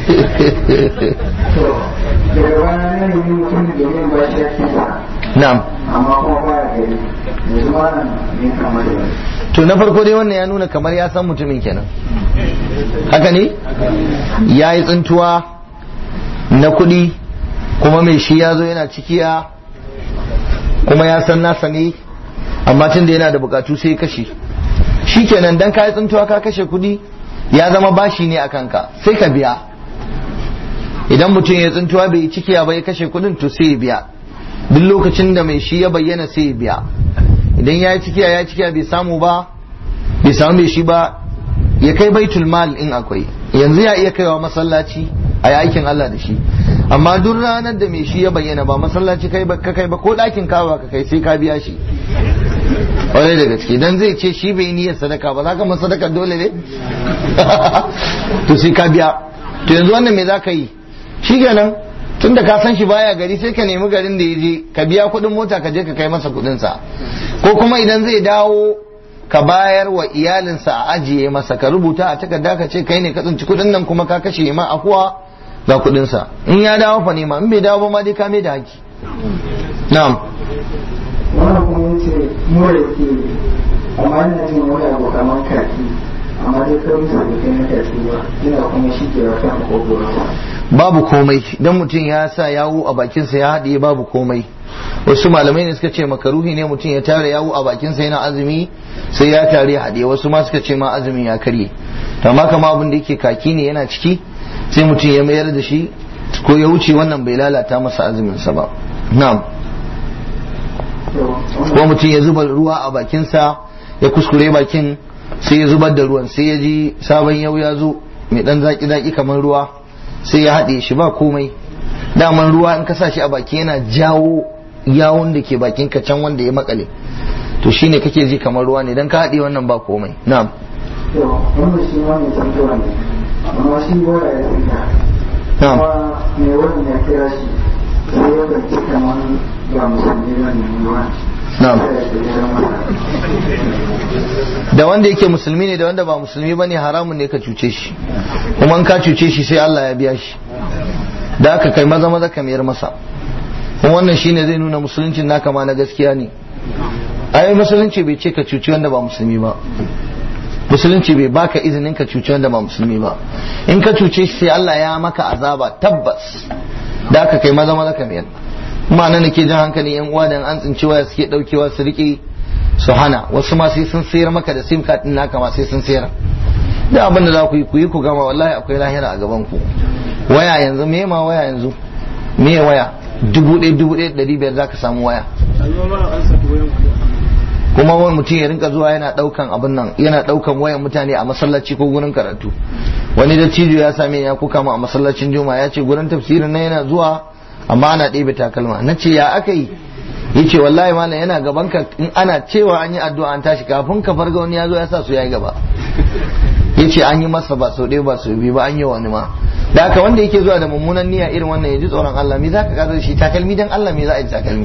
to daga baya na nemi mutum da yin ba shi ake sa na'am amma kuma baya gari yanzu ma nan ne kamar da to na farko dai wannan ya nuna kamar ya san mutumin kenan haka ne ya yi tsintuwa na kuɗi kuma mai shi ya zo yana cikiya kuma ya san nasa ne amma tun da yana da bukatu sai kashe shi kenan dan ka yi tsintuwa ka kashe kuɗi ya zama bashi ne a kanka sai ka biya idan mutum ya tsintuwa bai yi cikiya ba ya kashe kuɗin to sai ya biya duk lokacin da mai shi ya bayyana sai ya biya idan ya yi cikiya ya cikiya bai samu ba bai samu mai shi ba ya kai baitul mal in akwai yanzu ya iya kaiwa masallaci a yi aikin Allah da shi amma duk ranar da mai shi ya bayyana ba masallaci kai ba ka kai ba ko ɗakin kawa ka kai sai ka biya shi ƙwarai da gaske dan zai ce shi bai niyyar sadaka ba za ka masa sadaka dole ne to sai ka biya to yanzu wannan me za ka yi shi kenan tun da ka san shi baya gari sai ka nemi garin da ya je ka biya kuɗin mota ka je ka kai masa kuɗinsa ko kuma idan zai dawo ka bayar wa iyalinsa a ajiye masa ka rubuta a takarda ka ce kai ne ka tsinci kuɗin nan kuma ka kashe ma akuwa ga kuɗinsa in ya dawo fa nema in bai dawo ba ma dai ka mai da haki na'am wannan kuma ya ce mura ke amma ina jin wani abu kamar kaki amma dai kawai sa da kai na kaki ba ina kuma shi ke wata makogoro babu komai dan mutum ya sa yawo a bakinsa ya haɗiye babu komai wasu malamai ne suka ce makaruhi ne mutum ya tare yawo a bakinsa yana azumi sai ya tare haɗiye wasu ma suka ce ma azumin ya karye amma kama abin da yake kaki ne yana ciki sai mutum ya mayar da shi ko ya wuce wannan bai lalata masa azuminsa ba na'am ko mutum ya zuba ruwa a bakinsa ya kuskure bakin sai ya zubar da ruwan sai ya ji sabon yau ya zo mai dan zaki zaki kamar ruwa sai ya haɗe shi ba komai daman ruwa in ka sa shi a baki yana jawo yawon da ke bakin ka can wanda ya makale to shine kake ji kamar ruwa ne dan ka haɗe wannan ba komai na'am to wannan shi ma mai tantuwa ne amma shi bora ya tsinka na'am kuma mai wannan ya kira shi sai ya ɗauki kamar ba musulmi ba ne ruwa na'am sai ya kira masa da wanda yake musulmi ne da wanda ba musulmi bane haramun ne ka cuce shi kuma in ka cuce shi sai Allah ya biya shi da aka kai maza maza ka mayar masa kuma wannan shine zai nuna musuluncin naka ma na gaskiya ne ai musulunci bai ce ka cuci wanda ba musulmi ba musulunci bai baka izinin ka cuci wanda ba musulmi ba in ka cuce shi sai Allah ya maka azaba tabbas da aka kai maza maza ka mayar kuma nan nake jan hankalin yan uwa da an tsinci waya suke daukewa su rike su hana wasu ma sai sun sayar maka da sim card din naka ma sai sun sayar da abin da za ku yi ku yi ku gama wallahi akwai lahira a gaban ku waya yanzu me ma waya yanzu me waya dubu ɗaya dubu ɗaya ɗari biyar za ka samu waya kuma wani mutum ya rinka zuwa yana ɗaukan abin nan yana ɗaukan wayan mutane a masallaci ko gurin karatu wani da cijo ya same ya kuka mu a masallacin juma'a ya ce gurin tafsirin nan yana zuwa amma ana ɗebe takalma na ce ya aka yi yace wallahi malam yana gaban ka in ana cewa an yi addu'a an tashi kafin ka farga wani ya zo ya sa su yayi gaba yace an yi masa ba sau ɗaya ba sau biyu ba an yi wani ma da haka wanda yake zuwa da mummunan niyya irin wannan ya ji tsoron Allah me zaka kaza da shi takalmi dan Allah me za a yi da takalmi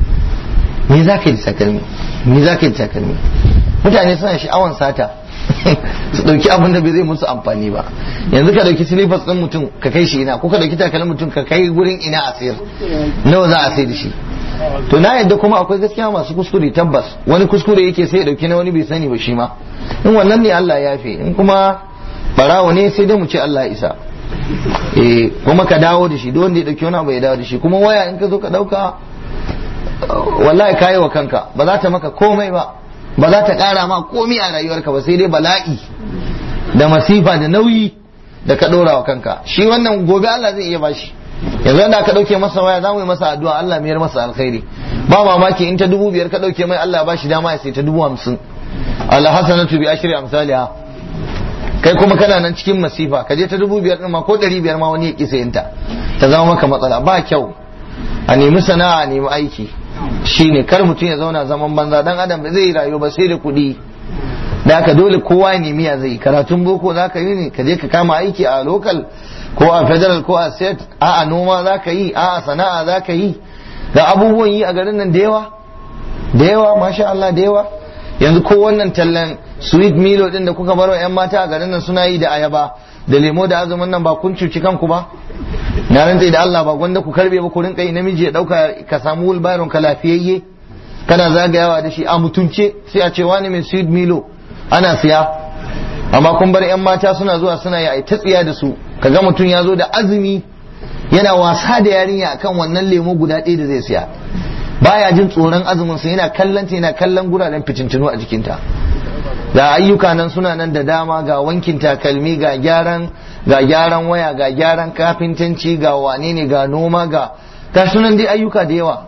me za ka yi da takalmi me za ka yi da takalmi mutane suna sha'awan sata su dauki abin da bai zai musu amfani ba yanzu ka dauki silifas din mutum ka kai shi ina ko ka dauki takalmin mutum ka kai gurin ina a sayar nawa za a sai da shi to na yadda kuma akwai gaskiya masu kuskure tabbas wani kuskure yake sai ya dauki na wani bai sani ba shi ma in wannan ne Allah ya yafe in kuma barawo ne sai dai mu ce Allah ya isa eh kuma ka dawo da shi duk wanda ya dauki wani abu ya dawo da shi kuma waya in ka zo ka dauka wallahi kayi wa kanka ba za ta maka komai ba ba za ta kara ma komai a rayuwarka ba sai dai bala'i da masifa da nauyi da ka dora wa kanka shi wannan gobe Allah zai iya bashi yanzu yadda ka dauke masa waya za mu yi masa addu'a Allah mayar masa alkhairi ba mamaki in ta dubu biyar ka dauke mai Allah ba shi dama ya sai ta dubu hamsin Allah hasanatu bi ashri amsalha kai kuma kana nan cikin masifa ka je ta dubu biyar din ma ko ɗari biyar ma wani ya ƙi sayinta ta zama maka matsala ba kyau a nemi sana'a a nemi aiki shine kar mutum ya zauna zaman banza dan adam ba zai yi rayuwa ba sai da kuɗi da haka dole kowa ya nemi ya zai karatun boko za ka yi ne ka je ka kama aiki a local ko a federal ko a state a a noma za ka yi a a sana'a za ka yi ga abubuwan yi a garin nan da yawa da yawa masha Allah da yawa yanzu ko wannan tallan sweet milo din da kuka bar wa 'yan mata a garin nan suna yi da ayaba da lemo da azumin nan ba kun cuci kanku ba na rantsa da Allah ba gwanda ku karbe ba ku rinka yi namiji ya dauka ka samu wulbaron ka lafiyayye kana zagayawa da shi a mutunce sai a ce wani mai sweet milo ana siya amma kun bar 'yan mata suna zuwa suna yi ta tsiya da su kaga mutum ya zo da azumi yana wasa da yarinya akan wannan lemo guda ɗaya da zai siya baya jin tsoron azumin sa yana kallon ta yana kallon guraren fitintinu a jikinta ga ayyuka nan suna nan da dama ga wankin takalmi ga gyaran ga gyaran waya ga gyaran kafintanci ga wane ne ga noma ga ga sunan dai ayyuka da yawa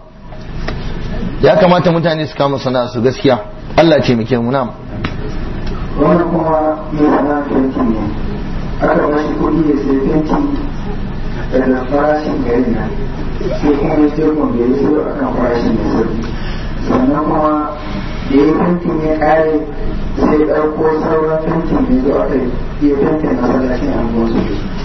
ya kamata mutane su kama sana'a su gaskiya Allah ce muke mu nam wani kuma mai sana'a fenti ne aka ba shi kuɗi ya sai fenti daga farashin gari na sai kuma ya ce kun bai so a kan farashin da sauki sannan kuma da ya fentin ya ƙare sai ɗauko sauran fentin da zo aka yi fentin masallacin angon su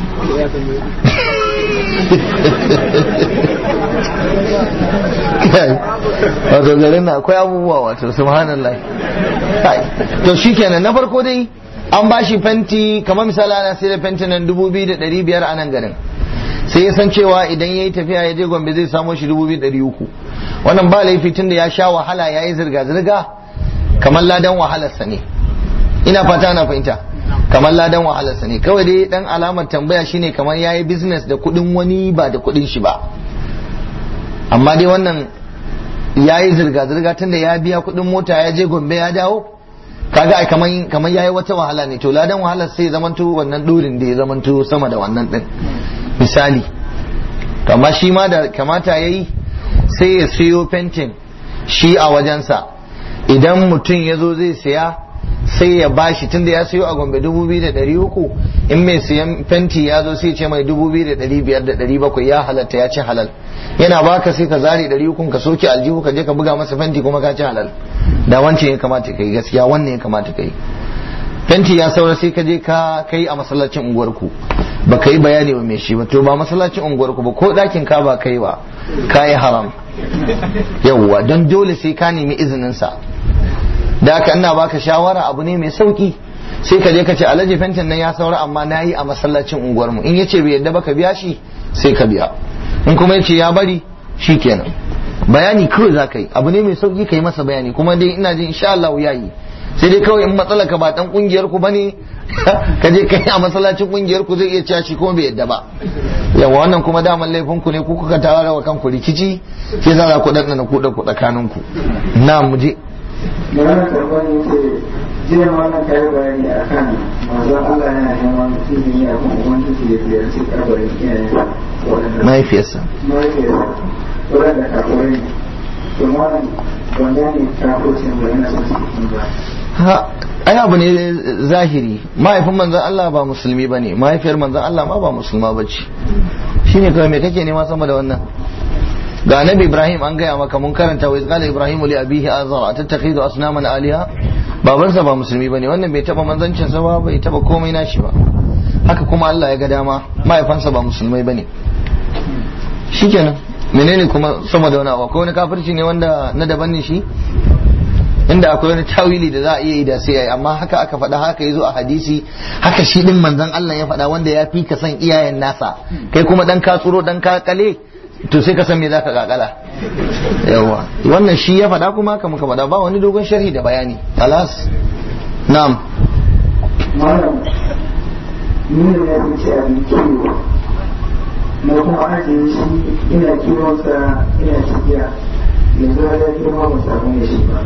wato garin na akwai abubuwa wato subhanallah to shikenan na farko dai an ba shi fenti kamar misali ana sai da fenti nan dubu biyu da ɗari biyar a nan garin sai ya san cewa idan ya yi tafiya ya je gombe zai samo shi dubu biyu ɗari uku wannan ba laifi tun da ya sha wahala ya yi zirga-zirga kamar ladan wahalarsa ne ina fata na fahimta kamar ladan wahalarsa ne kawai dai dan alamar tambaya shine kamar ya yi business da kuɗin wani ba da kuɗin shi ba amma dai wannan ya yi zirga-zirga tun da ya biya kuɗin mota ya je gombe ya dawo kaga ai kaman kaman yayi wata wahala ne to ladan wahalar sai zamanto wannan dorin da ya zamanto sama da wannan din misali amma shi ma da kamata yayi sai ya siyo fentin shi a wajensa idan mutum ya zo zai siya sai ya bashi tunda ya sayo a gombe dubu biyu da ɗari uku in mai siyan fenti ya zo sai ce mai dubu biyu da ɗari biyar da ɗari bakwai ya halatta ya ci halal yana baka sai ka zare ɗari ukun ka soke aljihu ka je ka buga masa fenti kuma ka ci halal da wancan ya kamata ka yi gaskiya wannan ya kamata ka yi fenti ya saura sai ka je ka kai a masallacin unguwarku ba ka yi bayani wa mai shi ba to ba masallacin unguwarku ba ko ɗakin ka ba kai ba ka yi haram yawwa don dole sai ka nemi izinin sa da haka ina baka shawara abu ne mai sauki sai ka je ka ce alhaji fentin nan ya saura amma na yi a masallacin unguwarmu in yace bai yadda baka biya shi sai ka biya in kuma yace ya bari shi kenan bayani kawai za ka yi abu ne mai sauki ka yi masa bayani kuma dai ina jin insha Allah ya yi sai dai kawai in matsala ka ba dan kungiyar ku bane ka je kai a masallacin kungiyar ku zai iya cewa shi kuma bai yadda ba yawa wannan kuma daman laifin ku ne ku kuka tara wa kanku rikici sai za ku dan na ku da ku tsakanin ku na mu je da wannan karɓar yace jiya ma wannan kayi bayani akan manzon Allah yana neman izini a kan ubangiji ya ziyarci kabarin iyayensa waɗanda mahaifiyarsa mahaifiyarsa waɗanda kafurai ne to wannan wanda ne kafurcin da yana son su cikin ba ha ai abu ne zahiri mahaifin manzon Allah ba musulmi bane mahaifiyar manzon Allah ma ba musulma bace shine kawai me kake nema sama da wannan ga annabi Ibrahim an gaya maka mun karanta wa qala Ibrahim li abihi azara tattakhidu asnaman aliha babansa ba musulmi bane wannan bai taba manzancin sa ba bai taba komai nashi ba haka kuma Allah ya ga dama mahaifansa ba musulmai bane shikenan menene kuma sama da wani abu akwai wani kafirci ne wanda na daban ne shi inda akwai wani tawili da za a iya yi da sai yayi amma haka aka faɗa haka yazo a hadisi haka shi din manzon Allah ya faɗa wanda ya fi ka san iyayen nasa kai kuma dan ka tsuro dan ka kale to sai ka san me zaka kakala yawa wannan shi ya faɗa kuma haka muka faɗa ba wani dogon sharhi da bayani alas na'am malam ni ne ya wuce abin kiwo na kuma ajiye shi ina kiwonsa ina cikiya yanzu har ya girma ba samu da shi ba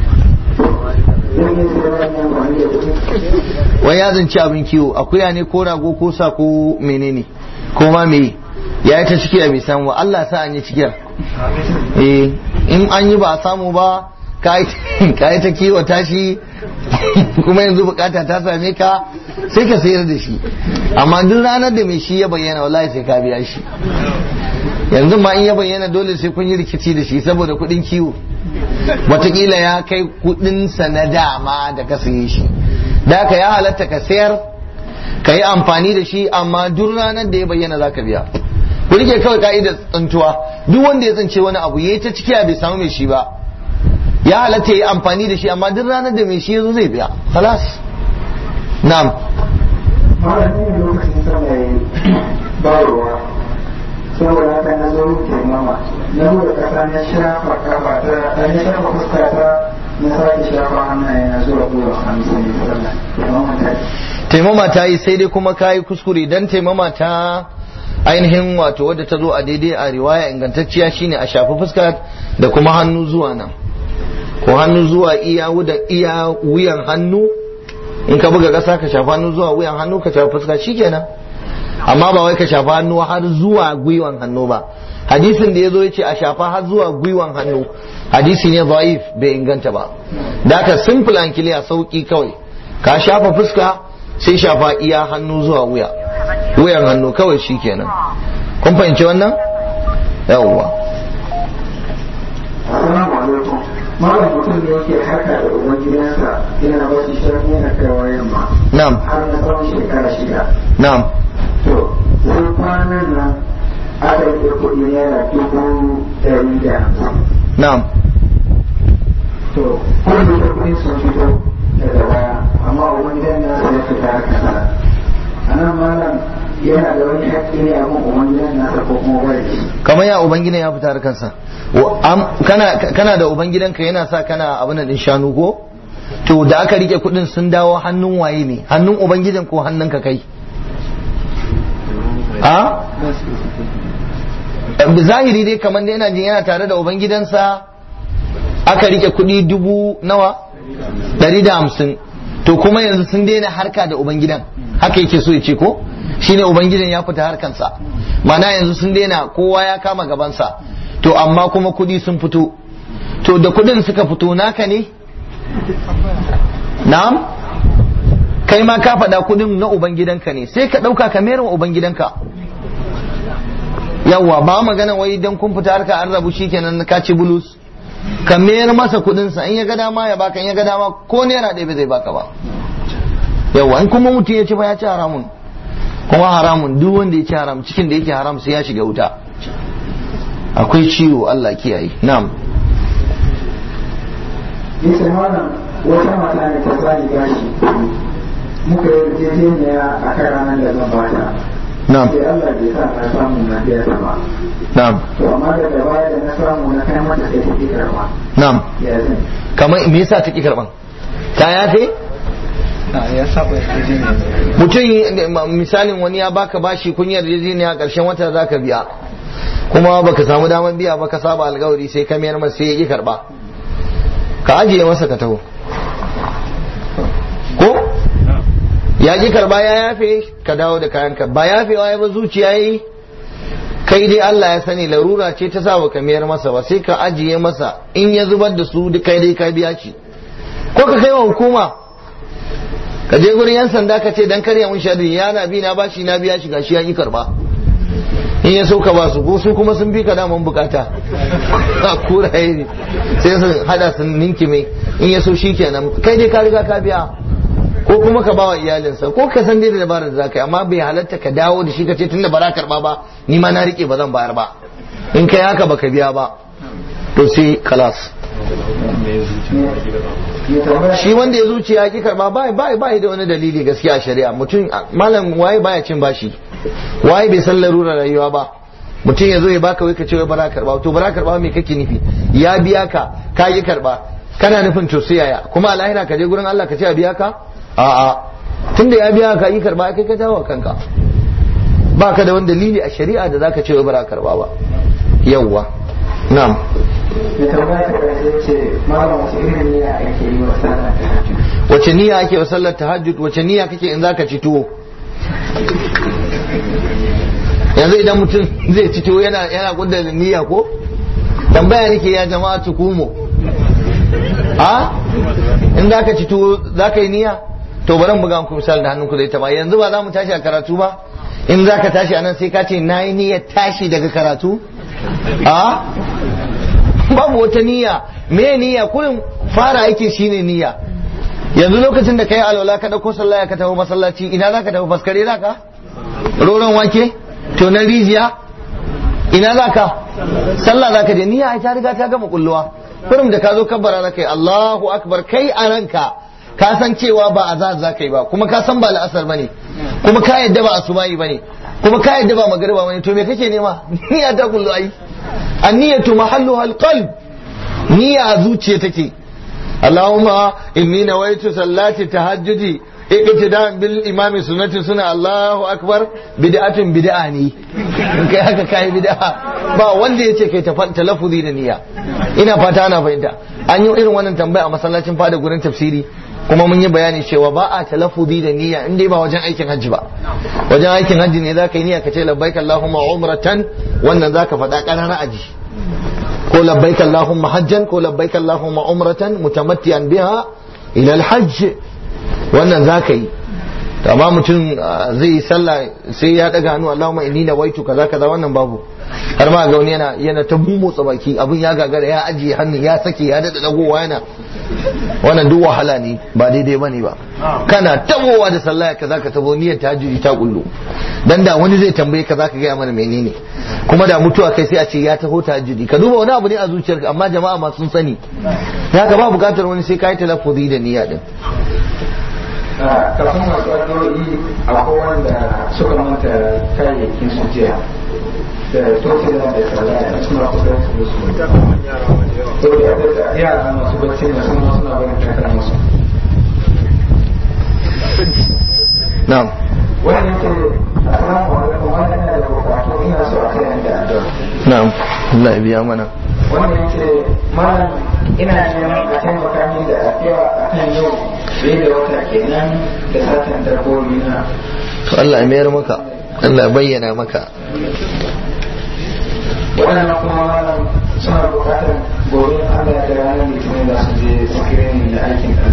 zan iya sayar wannan amfani da kuɗi wai ya zanci abin kiwo akuya ne ko rago ko sa ko menene ko ma me ya yi ta ciki a bai samu ba Allah sa an yi cikiyar eh in an yi ba a samu ba ka yi ta kiwo tashi kuma yanzu bukata ta same ka sai ka sayar da shi amma duk ranar da mai shi ya bayyana wallahi sai ka biya shi yanzu ma in ya bayyana dole sai kun yi rikici da shi saboda kuɗin kiwo watakila ya kai kuɗinsa na dama da ka saye shi da ka ya halatta ka sayar ka yi amfani da shi amma duk ranar da ya bayyana za ka biya ku rike kawai ka'idar tsantuwa duk wanda ya tsance wani abu ya yi ta cikiya bai samu mai shi ba ya halatta ya yi amfani da shi amma duk ranar da mai shi ya zo zai biya halas na'am malam ne lokacin sama ya yi ba ruwa saboda haka na zo yin taimama na zo da kasa na shafa kafa ta na shafa fuska ta na sake shafa hannaye na zuwa gwiwa hannu sai ya sallah taimama ta yi taimama ta yi sai dai kuma ka yi kuskure dan taimama ta ainihin wato wadda ta zo a daidai a riwaya ingantacciya shine a shafi fuska da kuma hannu zuwa nan ko hannu zuwa iya wudan iya wuyan hannu in ka buga ƙasa ka shafa hannu zuwa wuyan hannu ka shafa fuska shikenan amma ba wai ka shafa hannu har zuwa gwiwan hannu ba hadisin da ya zo ya ce a shafa har zuwa gwiwan hannu hadisi ne zaif bai inganta ba da ka simple and clear sauki kawai ka shafa fuska sai shafa iya hannu zuwa wuya wuyan hannu kawai shikenan kun fahimci wannan yawwa Assalamu alaikum. Malam mutum ne yake haka da uban gidansa yana ba shi shirmi yana kaiwa yamma na'am har na tsawon shekara shida. na'am To, sai kwanan nan aka yi kuɗi naira dubu ɗari da hamsin. na'am To, kuma da kuɗin sun fito daga baya, amma uban gidan nasa ya fita haka sa. A nan malam yana da wani haƙƙi ne a kan uban gidan nasa ko kuma bai da shi. kamar ya ubangidan ya fita harkarsa Wa- am- kana kana da ubangidanka yana sa kana abin din shanu ko to da aka rike kudin sun dawo hannun waye ne hannun ubangidan ko hannun ka kai a zahiri dai kamar da yana jin yana tare da ubangidansa aka rike kudi dubu nawa dari da hamsin to kuma yanzu sun daina harka da ubangidan haka yake so ya ce ko shine ubangidan ya fita harkansa mana yanzu sun daina kowa ya kama gabansa to amma kuma kudi sun fito to da kudin suka fito naka ne na'am kai ma ka faɗa kudin na ubangidanka ne sai ka ɗauka ka mayar wa ubangidanka yawwa ba magana wai dan kun fita harka an rabu shikenan ka ci bulus ka mayar masa kudinsa in ya ga dama ya baka in ya ga dama ko naira ɗaya ba zai baka ba yawwa in kuma mutum ya ci ba ya ci haramun kuma haramun duk wanda ya ci haram cikin da yake haram sai ya shiga wuta akwai ciwo Allah kiyaye na'am yace wannan wata mata ne ta zani gashi muka yi yarjejeniya a kan ranar da zan bata na'am sai Allah bai sa na samu na biya ta ba na'am to amma daga baya da na samu na kai mata sai ta ki karba na'am ya zan kamar me yasa take karban ta yafe ya saba yarjejeniya mutum misalin wani ya baka bashi kun yarjejeniya karshen wata zaka biya kuma baka samu damar biya ba ka saba alkawari sai ka mayar masa sai ya ki karba ka ajiye masa ka taho ko ya ki karba ya yafe ka dawo da kayanka ba yafewa ya ba zuciya yi kai dai Allah ya sani larura ce ta sa ka mayar masa ba sai ka ajiye masa in ya zubar da su duk kai dai ka biya shi ko ka kai wa hukuma ka je gurin yan sanda ka ce dan karya mun sharri ya na bi na bashi na biya shi gashi ya ki karba in ya so ka ba su ko su kuma sun fi ka daman bukata a kuraye ne sai su hada su ninki mai in ya so shi kenan kai dai ka riga ka biya ko kuma ka bawa iyalinsa ko ka san dai da dabarar da zaka yi amma bai halatta ka dawo da shi ka ce tunda ba za karba ba ni ma na rike ba zan bayar ba in kai haka baka biya ba to sai kalas shi wanda ya zuciya ki karba ba ba ba da wani dalili gaskiya a shari'a mutum malam waye baya cin bashi waye bai san larura rayuwa ba mutum ya zo ya baka wai ka ce wai bara karba to bara karba me kake nufi ya biya ka ka yi karba kana nufin to sai yaya kuma a lahira ka je gurin Allah ka ce a biya ka a'a tunda ya biya ka yi karba kai ka jawo kanka ba ka da wani dalili a shari'a da zaka ce wai bara karba ba yawwa na'am da tambaya ta ƙarshe ce malam wace irin niyya ake yi wa sallah ta hajji wace niyya ake wa sallar tahajjud wace niyya kake in zaka ci tuwo yanzu idan mutum zai ci tuwo yana yana kudda da niyya ko tambaya nake ya jama'a tukumo a in zaka ci tuwo zaka yi niyya to bari mu buga muku misali da hannunku zai taba yanzu ba za mu tashi a karatu ba in zaka tashi anan sai ka ce nayi niyyar tashi daga karatu a babu wata niyya me niyya kullum fara aiki shine niyya yanzu lokacin da kai alwala ka dauko sallah ka tafi masallaci ina zaka tafi faskare zaka roron wake to na rijiya ina zaka sallah zaka je niyya ai ta riga ta gama kulluwa kurum da ka zo kabbara zaka yi Allahu akbar kai a ranka ka san cewa ba azaz zaka yi ba kuma ka san ba la'asar bane kuma ka yadda ba asubahi bane kuma ka yadda ba magariba bane to me kake nema niyya ta kullu ai anniyatu mahalluha alqalb niyya a zuciya take Allahumma inni nawaitu sallati tahajjudi iqtida'an bil imami sunnati suna Allahu akbar bid'atun bid'a ne in kai haka kai bid'a ba wanda yace kai talaffuzi da niyya ina fata ana fahimta an yi irin wannan tambaya a masallacin fada gurin tafsiri kuma mun yi bayani cewa ba a talaffuzi da niyya in dai ba wajen aikin hajji ba wajen aikin hajji ne zaka yi niyya ka ce labbaik Allahumma umratan wannan zaka faɗa ƙarara aji ko labbaik Allahumma hajjan ko labbaik Allahumma umratan mutamattiyan biha ila al-hajj wannan zaka yi to amma mutum zai yi sallah sai ya daga hannu Allahumma inni nawaitu kaza kaza wannan babu har ma ga wani yana yana ta motsa baki abin ya gagara ya ajiye hannu ya sake ya dada dagowa yana wannan duk wahala ne ba daidai bane ba kana tabowa da sallah ka zaka tabo niyyar tahajjudi ta kullu dan da wani zai tambaye ka zaka ga mana menene kuma da mutuwa kai sai a ce ya taho tahajjudi ka duba wani abu ne a zuciyarka amma jama'a ma sun sani haka ba bukatar wani sai kai talaffuzi da niyya din kafin masu addu'o'i akwai wanda suka manta kayayyakin su jiya da tokila da sallah suna kusa da su to da yara masu bacci ne suna suna barin takar musu na'am wani yake assalamu alaikum wani yana da bukatu ina so a kai da addu'a na'am Allah ya biya mana wanda yake malam ina neman a taimaka min da addu'a akan yau bai da wata kenan da satan dabbobi na to Allah ya mayar maka Allah ya bayyana maka waɗannan kuma malam suna buƙatar gobe Allah da ranar litinin da su je screening da aikin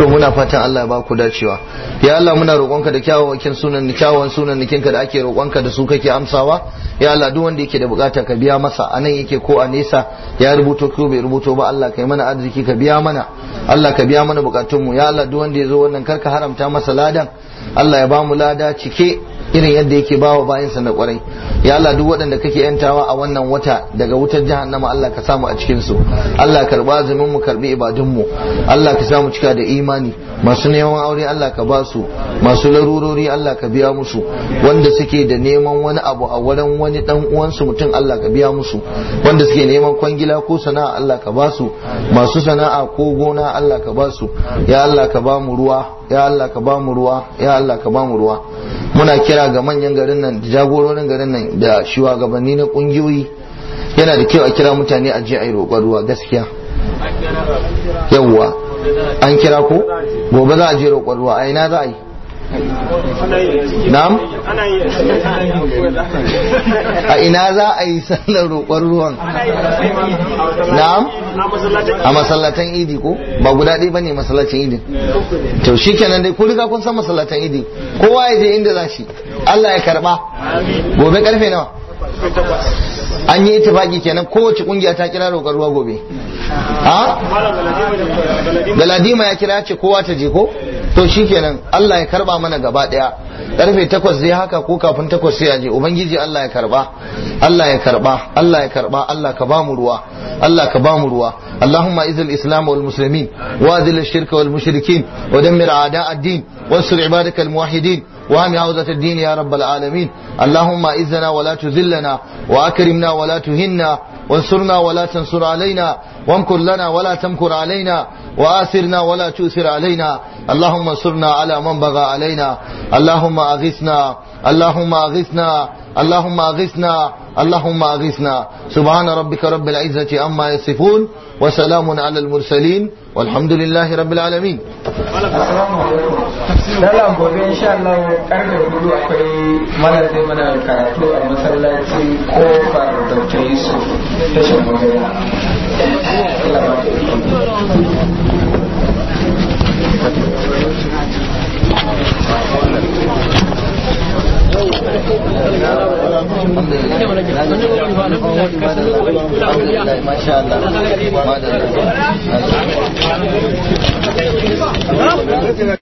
to muna fatan Allah ya ba ku dacewa ya Allah muna roƙonka da kyawawan sunan da kyawawan sunan nikinka da ake roƙonka da su kake amsawa ya Allah duk wanda yake da bukata ka biya masa anan yake ko a nesa ya rubuto ko bai rubuto ba Allah kai mana arziki ka biya mana Allah ka biya mana bukatunmu ya Allah duk wanda ya zo wannan karka haramta masa ladan Allah ya ba mu lada cike irin yadda yake ba wa bayansa na kwarai ya Allah duk waɗanda kake yantawa a wannan wata daga wutar jahannama Allah ka samu a cikin su Allah karba azumin mu karbi ibadun mu Allah ka samu cika da imani masu neman aure Allah ka ba su masu larurori Allah ka biya musu wanda suke da neman wani abu a wurin wani dan uwansu mutum Allah ka biya musu wanda suke neman kwangila ko sana'a Allah ka ba su masu sana'a ko gona Allah ka ba su ya Allah ka ba mu ruwa ya Allah ka ba mu ruwa ya Allah ka ba mu ruwa muna kira ga manyan garin nan da jagororin garin nan da shugabanni na kungiyoyi yana da kyau a kira mutane a je a yi roƙon ruwa gaskiya yawwa an kira ko gobe za a je roƙon ruwa a ina za a yi na'am a ina za a yi sallar roƙon ruwan na'am a masallatan idi ko ba guda ɗaya bane masallacin idi to shikenan dai ku riga kun san masallatan idi kowa ya je inda za shi Allah ya karba gobe karfe nawa an yi itifaki kenan kowace kungiya ta kira roƙar ruwa gobe ha galadima ya kira ce kowa ta je ko to shikenan Allah ya karba mana gaba daya karfe takwas zai haka ko kafin takwas sai a je ubangiji Allah ya karba Allah ya karba Allah ya karba Allah ka bamu ruwa Allah ka bamu ruwa اللهم اعز الاسلام والمسلمين واذل الشرك والمشركين ودمر اعداء الدين وانصر عبادك الموحدين وهم عوزة الدين يا رب العالمين اللهم اعزنا ولا تذلنا واكرمنا ولا تهنا وانصرنا ولا تنصر علينا وامكر لنا ولا تمكر علينا وآثرنا ولا تؤثر علينا اللهم انصرنا على من بغى علينا اللهم أغثنا اللهم أغثنا اللهم أغثنا اللهم أغثنا سبحان ربك رب العزة عما يصفون وسلام على المرسلين والحمد لله رب العالمين Assalamu alaikum. Lala gobe insha Allah karfe hudu akwai mana zai mana karatu a masallaci kofar Dr. Yusuf tashin magana. Allah ba ta ما شاء الله